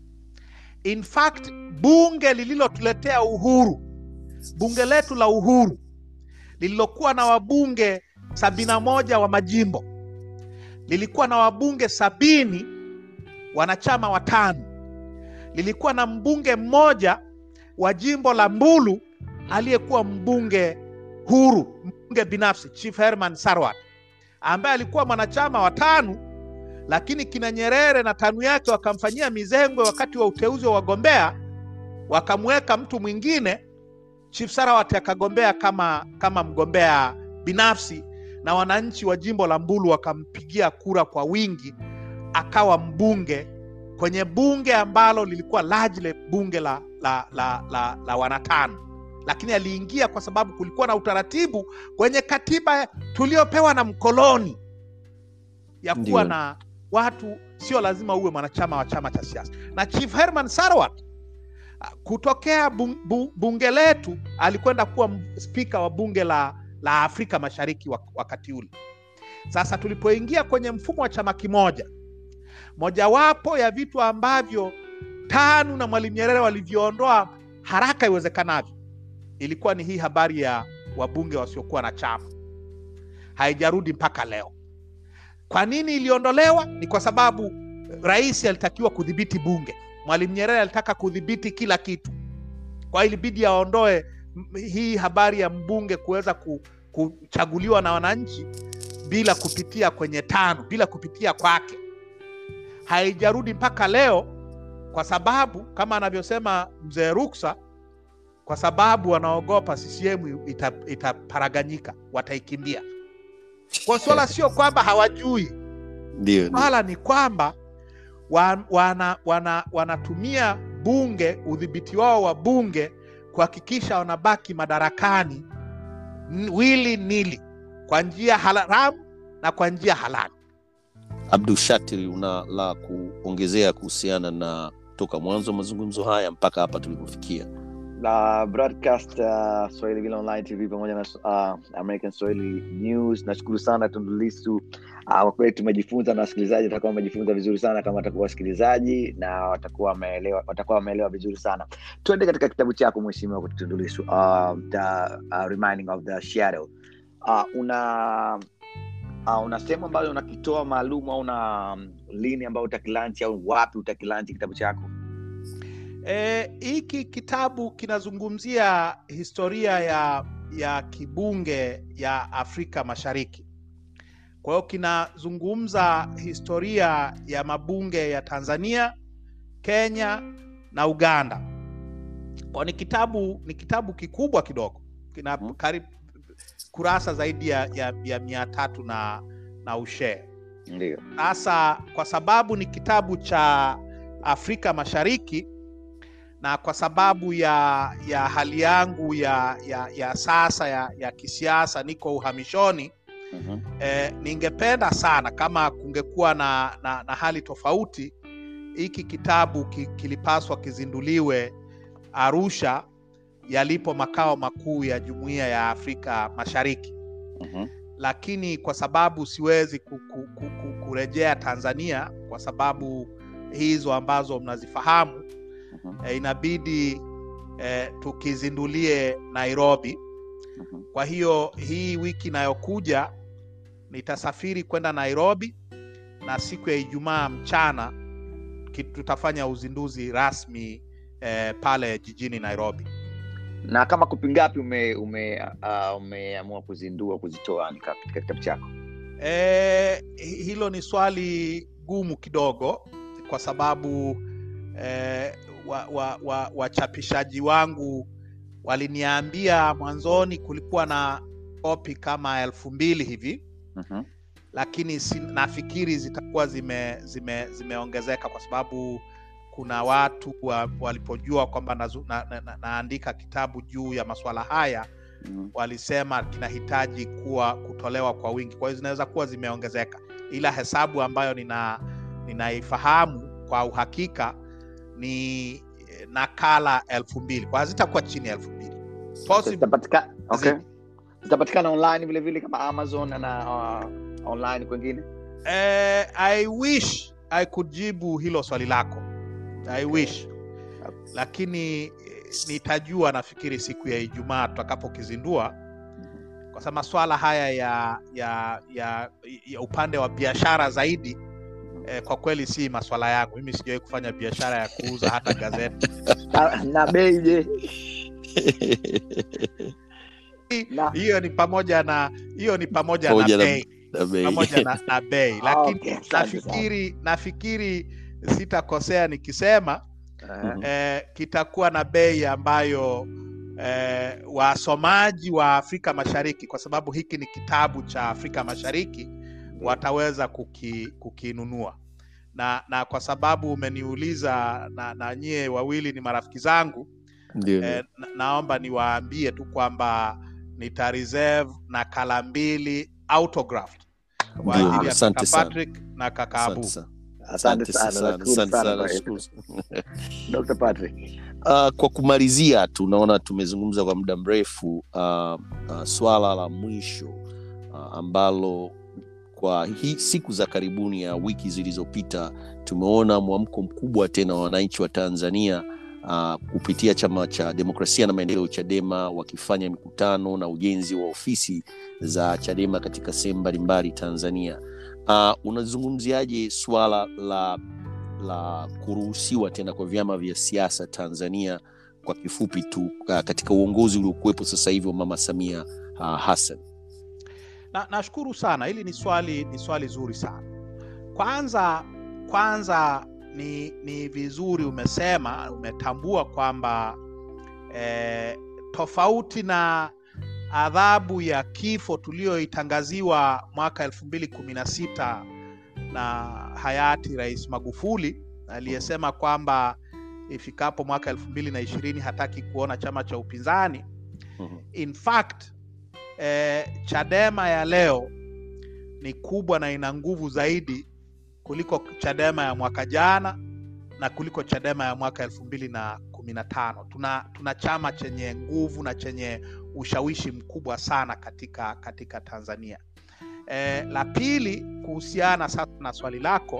In fact, bunge lililotuletea uhuru, bunge letu la uhuru lililokuwa na wabunge sabini na moja wa majimbo lilikuwa na wabunge sabini wanachama watano, lilikuwa na mbunge mmoja wa jimbo la Mbulu aliyekuwa mbunge huru, mbunge binafsi, Chief Herman Sarwat ambaye alikuwa mwanachama wa TANU, lakini kina Nyerere na TANU yake wakamfanyia mizengwe wakati wa uteuzi wa wagombea, wakamweka mtu mwingine. Chief Sarawat akagombea kama, kama mgombea binafsi na wananchi wa jimbo la Mbulu wakampigia kura kwa wingi, akawa mbunge kwenye bunge ambalo lilikuwa largely bunge la, la, la, la, la wanatano, lakini aliingia kwa sababu kulikuwa na utaratibu kwenye katiba tuliopewa na mkoloni ya kuwa Ndio. na watu sio lazima uwe mwanachama wa chama cha siasa. Na Chief Herman Sarwat ah, kutokea bung, bu, bunge letu alikwenda kuwa m- spika wa bunge la, la Afrika Mashariki wak- wakati ule. Sasa tulipoingia kwenye mfumo wa chama kimoja, mojawapo ya vitu ambavyo TANU na Mwalimu Nyerere walivyoondoa haraka iwezekanavyo ilikuwa ni hii habari ya wabunge wasiokuwa na chama, haijarudi mpaka leo. Kwa nini iliondolewa? Ni kwa sababu rais alitakiwa kudhibiti bunge. Mwalimu Nyerere alitaka kudhibiti kila kitu, kwa hiyo ilibidi aondoe m- hii habari ya mbunge kuweza ku, kuchaguliwa na wananchi bila kupitia kwenye TANU, bila kupitia kwake. Haijarudi mpaka leo kwa sababu kama anavyosema mzee Ruksa, kwa sababu wanaogopa CCM ita- itaparaganyika, wataikimbia. Kwa swala sio kwamba hawajui, ndio ndio. swala ni kwamba wa- wana, wana, wanatumia bunge, udhibiti wao wa bunge kuhakikisha wanabaki madarakani n- wili nili kwa njia haramu na kwa njia halali. Abdul Shatir, una la kuongezea kuhusiana na toka mwanzo wa mazungumzo haya mpaka hapa tulipofikia? na broadcast uh, Swahili Vile Online TV pamoja na uh, American Swahili News. Nashukuru sana Tundu Lissu. Uh, kwa kweli tumejifunza na wasikilizaji watakuwa wamejifunza vizuri sana kama watakuwa wasikilizaji na watakuwa wameelewa watakuwa wameelewa vizuri sana. Tuende katika kitabu chako Mheshimiwa Tundu Lissu, uh, the uh, Reminding of the Shadow. Uh, una uh, una sehemu ambayo unakitoa maalum au una lini ambao utakilanchi au wapi utakilanchi kitabu chako Eh, hiki kitabu kinazungumzia historia ya ya kibunge ya Afrika Mashariki. Kwa hiyo kinazungumza historia ya mabunge ya Tanzania, Kenya na Uganda. Kwa ni kitabu ni kitabu kikubwa kidogo, kina Mhm. karibu kurasa zaidi ya, ya, ya mia tatu na, na ushee. ndio Sasa kwa sababu ni kitabu cha Afrika Mashariki na kwa sababu ya ya hali yangu ya ya, ya sasa ya, ya kisiasa, niko uhamishoni Mhm. eh, ningependa sana kama kungekuwa na, na, na hali tofauti, hiki kitabu ki, kilipaswa kizinduliwe Arusha yalipo makao makuu ya Jumuiya ya Afrika Mashariki Mhm. lakini kwa sababu siwezi ku, ku, ku, ku, kurejea Tanzania kwa sababu hizo ambazo mnazifahamu Mhm. e, inabidi e, tukizindulie Nairobi. Mhm. Kwa hiyo hii wiki inayokuja nitasafiri kwenda Nairobi na siku ya Ijumaa mchana ki- tutafanya uzinduzi rasmi e, pale jijini Nairobi. na kama kopi ngapi ume ume uh, umeamua kuzindua kuzitoa ni katika kitabu chako E, hilo ni swali gumu kidogo kwa sababu e, wachapishaji wa, wa, wachapishaji wangu waliniambia mwanzoni kulikuwa na kopi kama elfu mbili hivi Mhm. lakini si, nafikiri zitakuwa zime, zime, zimeongezeka kwa sababu kuna watu wa, walipojua kwamba nazu- na, na, na, naandika kitabu juu ya masuala haya Mhm. walisema kinahitaji kuwa kutolewa kwa wingi, kwa hiyo zinaweza kuwa zimeongezeka, ila hesabu ambayo nina ninaifahamu kwa uhakika ni eh, nakala elfu mbili kwa hazitakuwa chini ya elfu mbili Possible. Zitapatika- okay. Zip. zitapatikana online vile vile kama amazon na uh, online kwengine Eh, I wish I could jibu hilo swali lako I wish, lakini eh, nitajua nafikiri siku ya Ijumaa tutakapokizindua kwa sababu maswala haya ya ya ya, ya upande wa biashara zaidi eh, kwa kweli si maswala yangu. Mimi sijawahi kufanya biashara ya kuuza hata gazeti. na, na bei je na Hiyo ni pamoja na hiyo ni pamoja Pamoja na na- bei Na bei. pamoja na, na bei, Ah, lakini okay, asante sana. nafikiri nafikiri sitakosea nikisema Eh, eh, kitakuwa na bei ambayo eh, wasomaji wa Afrika Mashariki, kwa sababu hiki ni kitabu cha Afrika Mashariki, wataweza kuki, kukinunua na, na kwa sababu umeniuliza na, na nyie wawili ni marafiki zangu Ndio, ndio. eh, na, naomba niwaambie tu kwamba nita reserve nakala mbili autographed kwa Ndio, ajili ya asante kaka sana. Patrick na kaka Abu. Asante sana. asante sana sana, nashukuru asante sana sana, kwa nashukuru. hilo. Dr. Patrick Uh, kwa kumalizia tunaona tumezungumza kwa muda mrefu uh, uh, swala la mwisho uh, ambalo kwa hii siku za karibuni ya wiki zilizopita tumeona mwamko mkubwa tena wa wananchi wa Tanzania uh, kupitia chama cha demokrasia na maendeleo Chadema wakifanya mikutano na ujenzi wa ofisi za Chadema katika sehemu mbalimbali Tanzania. Uh, unazungumziaje swala la la kuruhusiwa tena kwa vyama vya siasa Tanzania kwa kifupi tu uh, katika uongozi uliokuwepo sasa hivi wa Mama Samia uh, Hassan. na nashukuru sana hili ni swali ni swali zuri sana kwanza kwanza ni ni vizuri umesema umetambua kwamba eh, tofauti na adhabu ya kifo tuliyoitangaziwa mwaka elfu mbili kumi na sita na hayati rais magufuli aliyesema kwamba ifikapo mwaka elfu mbili na ishirini hataki kuona chama cha upinzani Mhm. in fact eh, chadema ya leo ni kubwa na ina nguvu zaidi kuliko chadema ya mwaka jana na kuliko chadema ya mwaka elfu mbili na kumi na tano tuna, tuna chama chenye nguvu na chenye ushawishi mkubwa sana katika katika tanzania eh, la pili kuhusiana sasa na swali lako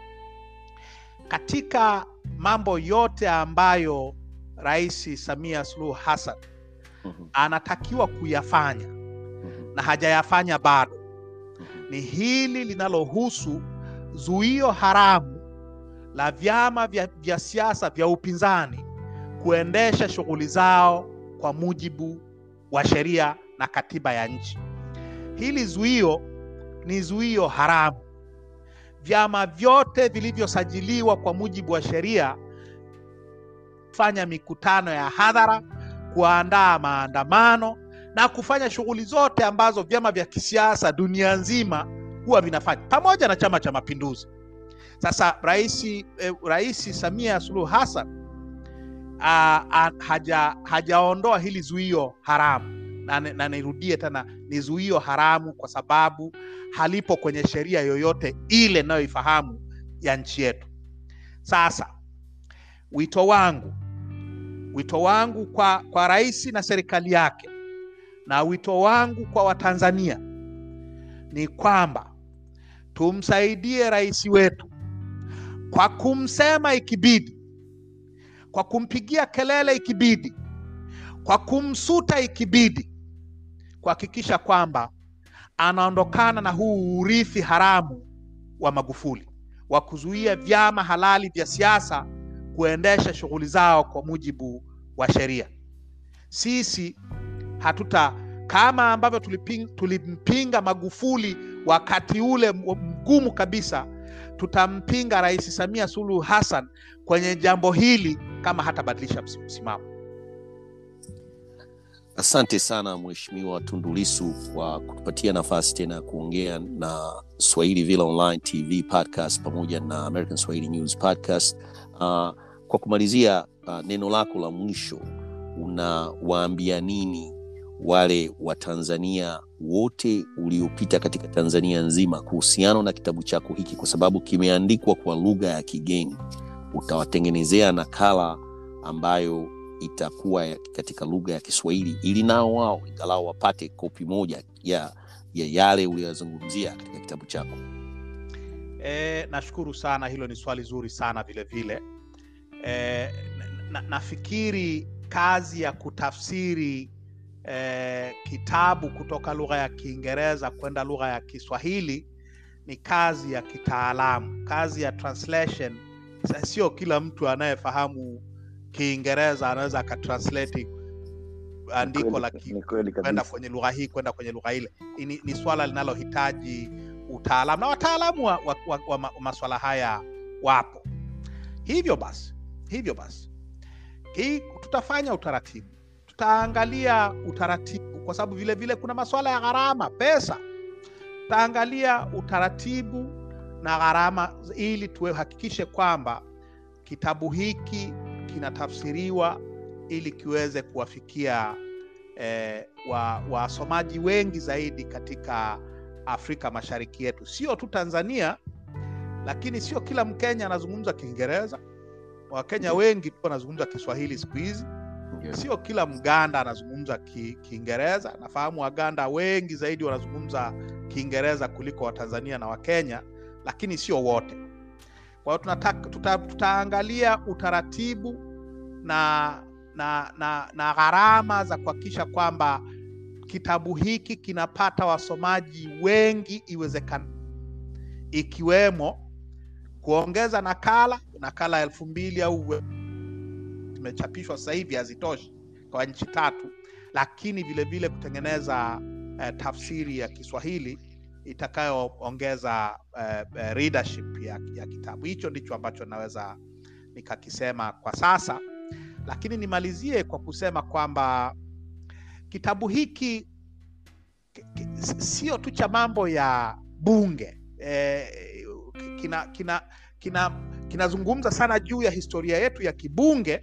katika mambo yote ambayo rais samia suluhu hassan Mhm. anatakiwa kuyafanya Mhm. na hajayafanya bado Mhm. ni hili linalohusu zuio haramu la vyama vya, vya siasa vya upinzani kuendesha shughuli zao kwa mujibu wa sheria na katiba ya nchi. Hili zuio ni zuio haramu. Vyama vyote vilivyosajiliwa kwa mujibu wa sheria kufanya mikutano ya hadhara, kuandaa maandamano na kufanya shughuli zote ambazo vyama vya kisiasa dunia nzima huwa vinafanya pamoja na Chama cha Mapinduzi. Sasa Rais eh, Rais Samia Suluhu Hassan ah, ah, haja hajaondoa hili zuio haramu, na, na nirudie tena, ni zuio haramu kwa sababu halipo kwenye sheria yoyote ile inayoifahamu ya nchi yetu. Sasa wito wangu wito wangu kwa, kwa rais na serikali yake na wito wangu kwa Watanzania ni kwamba tumsaidie rais wetu kwa kumsema ikibidi, kwa kumpigia kelele ikibidi, kwa kumsuta ikibidi, kuhakikisha kwamba anaondokana na huu urithi haramu wa Magufuli wa kuzuia vyama halali vya siasa kuendesha shughuli zao kwa mujibu wa sheria. Sisi hatuta kama ambavyo tuliping, tulimpinga Magufuli wakati ule mgumu kabisa, tutampinga Rais Samia Suluhu Hassan kwenye jambo hili kama hatabadilisha msimamo. Asante sana Mheshimiwa Tundu Lissu kwa kutupatia nafasi tena ya kuongea na Swahili Villa Online TV podcast pamoja na American Swahili News podcast. Uh, kwa kumalizia, uh, neno lako la mwisho unawaambia nini wale Watanzania wote uliopita katika Tanzania nzima kuhusiana na kitabu chako hiki, kwa sababu kimeandikwa kwa lugha ya kigeni. Utawatengenezea nakala ambayo itakuwa ya- katika lugha ya Kiswahili ili nao wao ingalau wapate kopi moja ya, ya yale uliyozungumzia katika kitabu chako. E, nashukuru sana, hilo ni swali zuri sana vile vile. E, na, nafikiri kazi ya kutafsiri e, kitabu kutoka lugha ya Kiingereza kwenda lugha ya Kiswahili ni kazi ya kitaalamu, kazi ya translation. Sa- Sio kila mtu anayefahamu Kiingereza anaweza akatranslate andiko la ki- Ni kweli kwenda kabisa. kwenye lugha hii kwenda kwenye lugha ile. Ni, ni swala linalohitaji utaalamu na wataalamu wa, wa, wa, wa ma- maswala haya wapo. Hivyo basi, hivyo basi hii tutafanya utaratibu, tutaangalia utaratibu, kwa sababu vile vile kuna maswala ya gharama, pesa. Tutaangalia utaratibu na gharama ili tuhakikishe kwamba kitabu hiki kinatafsiriwa ili kiweze kuwafikia eh, wa- wasomaji wengi zaidi katika Afrika Mashariki yetu, sio tu Tanzania, lakini sio kila Mkenya anazungumza Kiingereza. Wakenya wengi tu wanazungumza Kiswahili siku hizi. Sio kila Mganda anazungumza ki- Kiingereza. Nafahamu Waganda wengi zaidi wanazungumza Kiingereza kuliko Watanzania na Wakenya, lakini sio wote. Kwa hiyo tunataka tuta, tutaangalia utaratibu na na na, na gharama za kuhakikisha kwamba kitabu hiki kinapata wasomaji wengi iwezekana, ikiwemo kuongeza nakala nakala elfu mbili au zimechapishwa sasa hivi hazitoshi kwa nchi tatu, lakini vile vile kutengeneza eh, tafsiri ya Kiswahili itakayoongeza eh, eh, readership ya, ya kitabu hicho. Ndicho ambacho naweza nikakisema kwa sasa, lakini nimalizie kwa kusema kwamba kitabu hiki ki- ki- sio tu cha mambo ya bunge eh, kina kina kina kinazungumza sana juu ya historia yetu ya kibunge,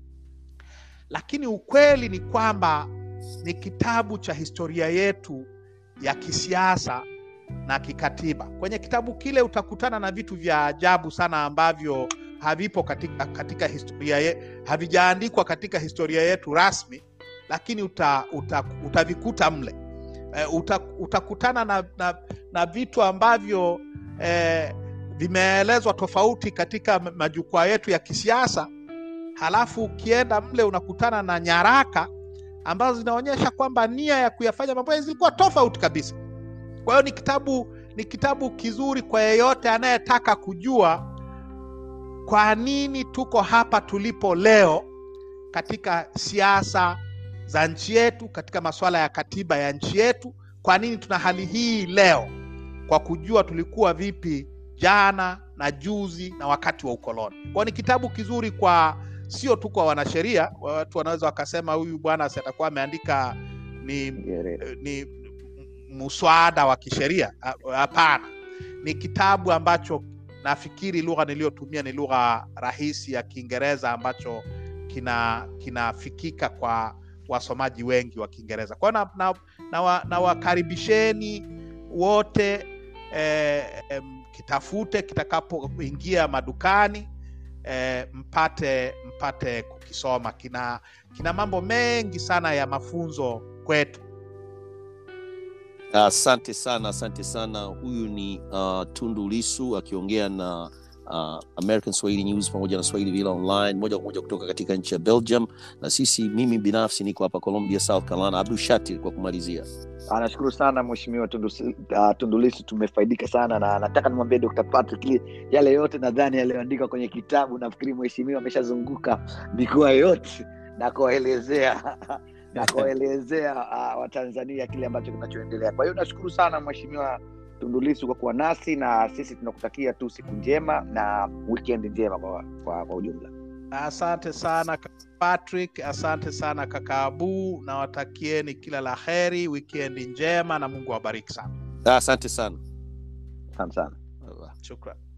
lakini ukweli ni kwamba ni kitabu cha historia yetu ya kisiasa na kikatiba. Kwenye kitabu kile utakutana na vitu vya ajabu sana ambavyo havipo katika, katika historia ye, havijaandikwa katika historia yetu rasmi, lakini uta, uta, utavikuta mle. Eh, uta, utakutana na, na, na vitu ambavyo eh, vimeelezwa tofauti katika ma- majukwaa yetu ya kisiasa, halafu ukienda mle unakutana na nyaraka ambazo zinaonyesha kwamba nia ya kuyafanya mambo haya zilikuwa tofauti kabisa. Kwa hiyo ni kitabu ni kitabu kizuri kwa yeyote anayetaka kujua kwa nini tuko hapa tulipo leo katika siasa za nchi yetu, katika masuala ya katiba ya nchi yetu. Kwa nini tuna hali hii leo, kwa kujua tulikuwa vipi jana na juzi na wakati wa ukoloni. Kwa ni kitabu kizuri kwa sio tu kwa wanasheria. Watu wanaweza wakasema huyu bwana si atakuwa ameandika ni Nyerere. ni muswada wa kisheria. Hapana, ni kitabu ambacho nafikiri lugha niliyotumia ni lugha rahisi ya Kiingereza ambacho kina kinafikika kwa wasomaji wengi wa Kiingereza. Kwa hiyo na, na, na, wa, na wakaribisheni wote eh, em, kitafute kitakapoingia madukani eh, mpate mpate kukisoma. Kina kina mambo mengi sana ya mafunzo kwetu. Asante sana, asante sana. Huyu ni uh, Tundu Lisu akiongea na uh, American Swahili News pamoja na Swahili Villa Online moja kwa moja kutoka katika nchi ya Belgium, na sisi, mimi binafsi niko hapa Columbia, South Carolina. Abdul Shatir, kwa kumalizia. Ah, nashukuru sana mheshimiwa Tundu, uh, Tundu Lissu, tumefaidika sana na nataka nimwambie Dr. Patrick li- yale yote nadhani yaliyoandikwa kwenye kitabu, nafikiri mheshimiwa ameshazunguka mikoa yote na kuwaelezea na kuwaelezea uh, Watanzania kile ambacho kinachoendelea. Kwa hiyo nashukuru sana mheshimiwa Tundu Lissu kwa kuwa nasi, na sisi tunakutakia tu siku njema na weekend njema kwa, kwa, kwa ujumla. Asante sana kaka Patrick, asante sana kaka Abu, nawatakieni kila la heri, wikendi njema na Mungu awabariki sana. Asante sana. Asante sana. Shukran.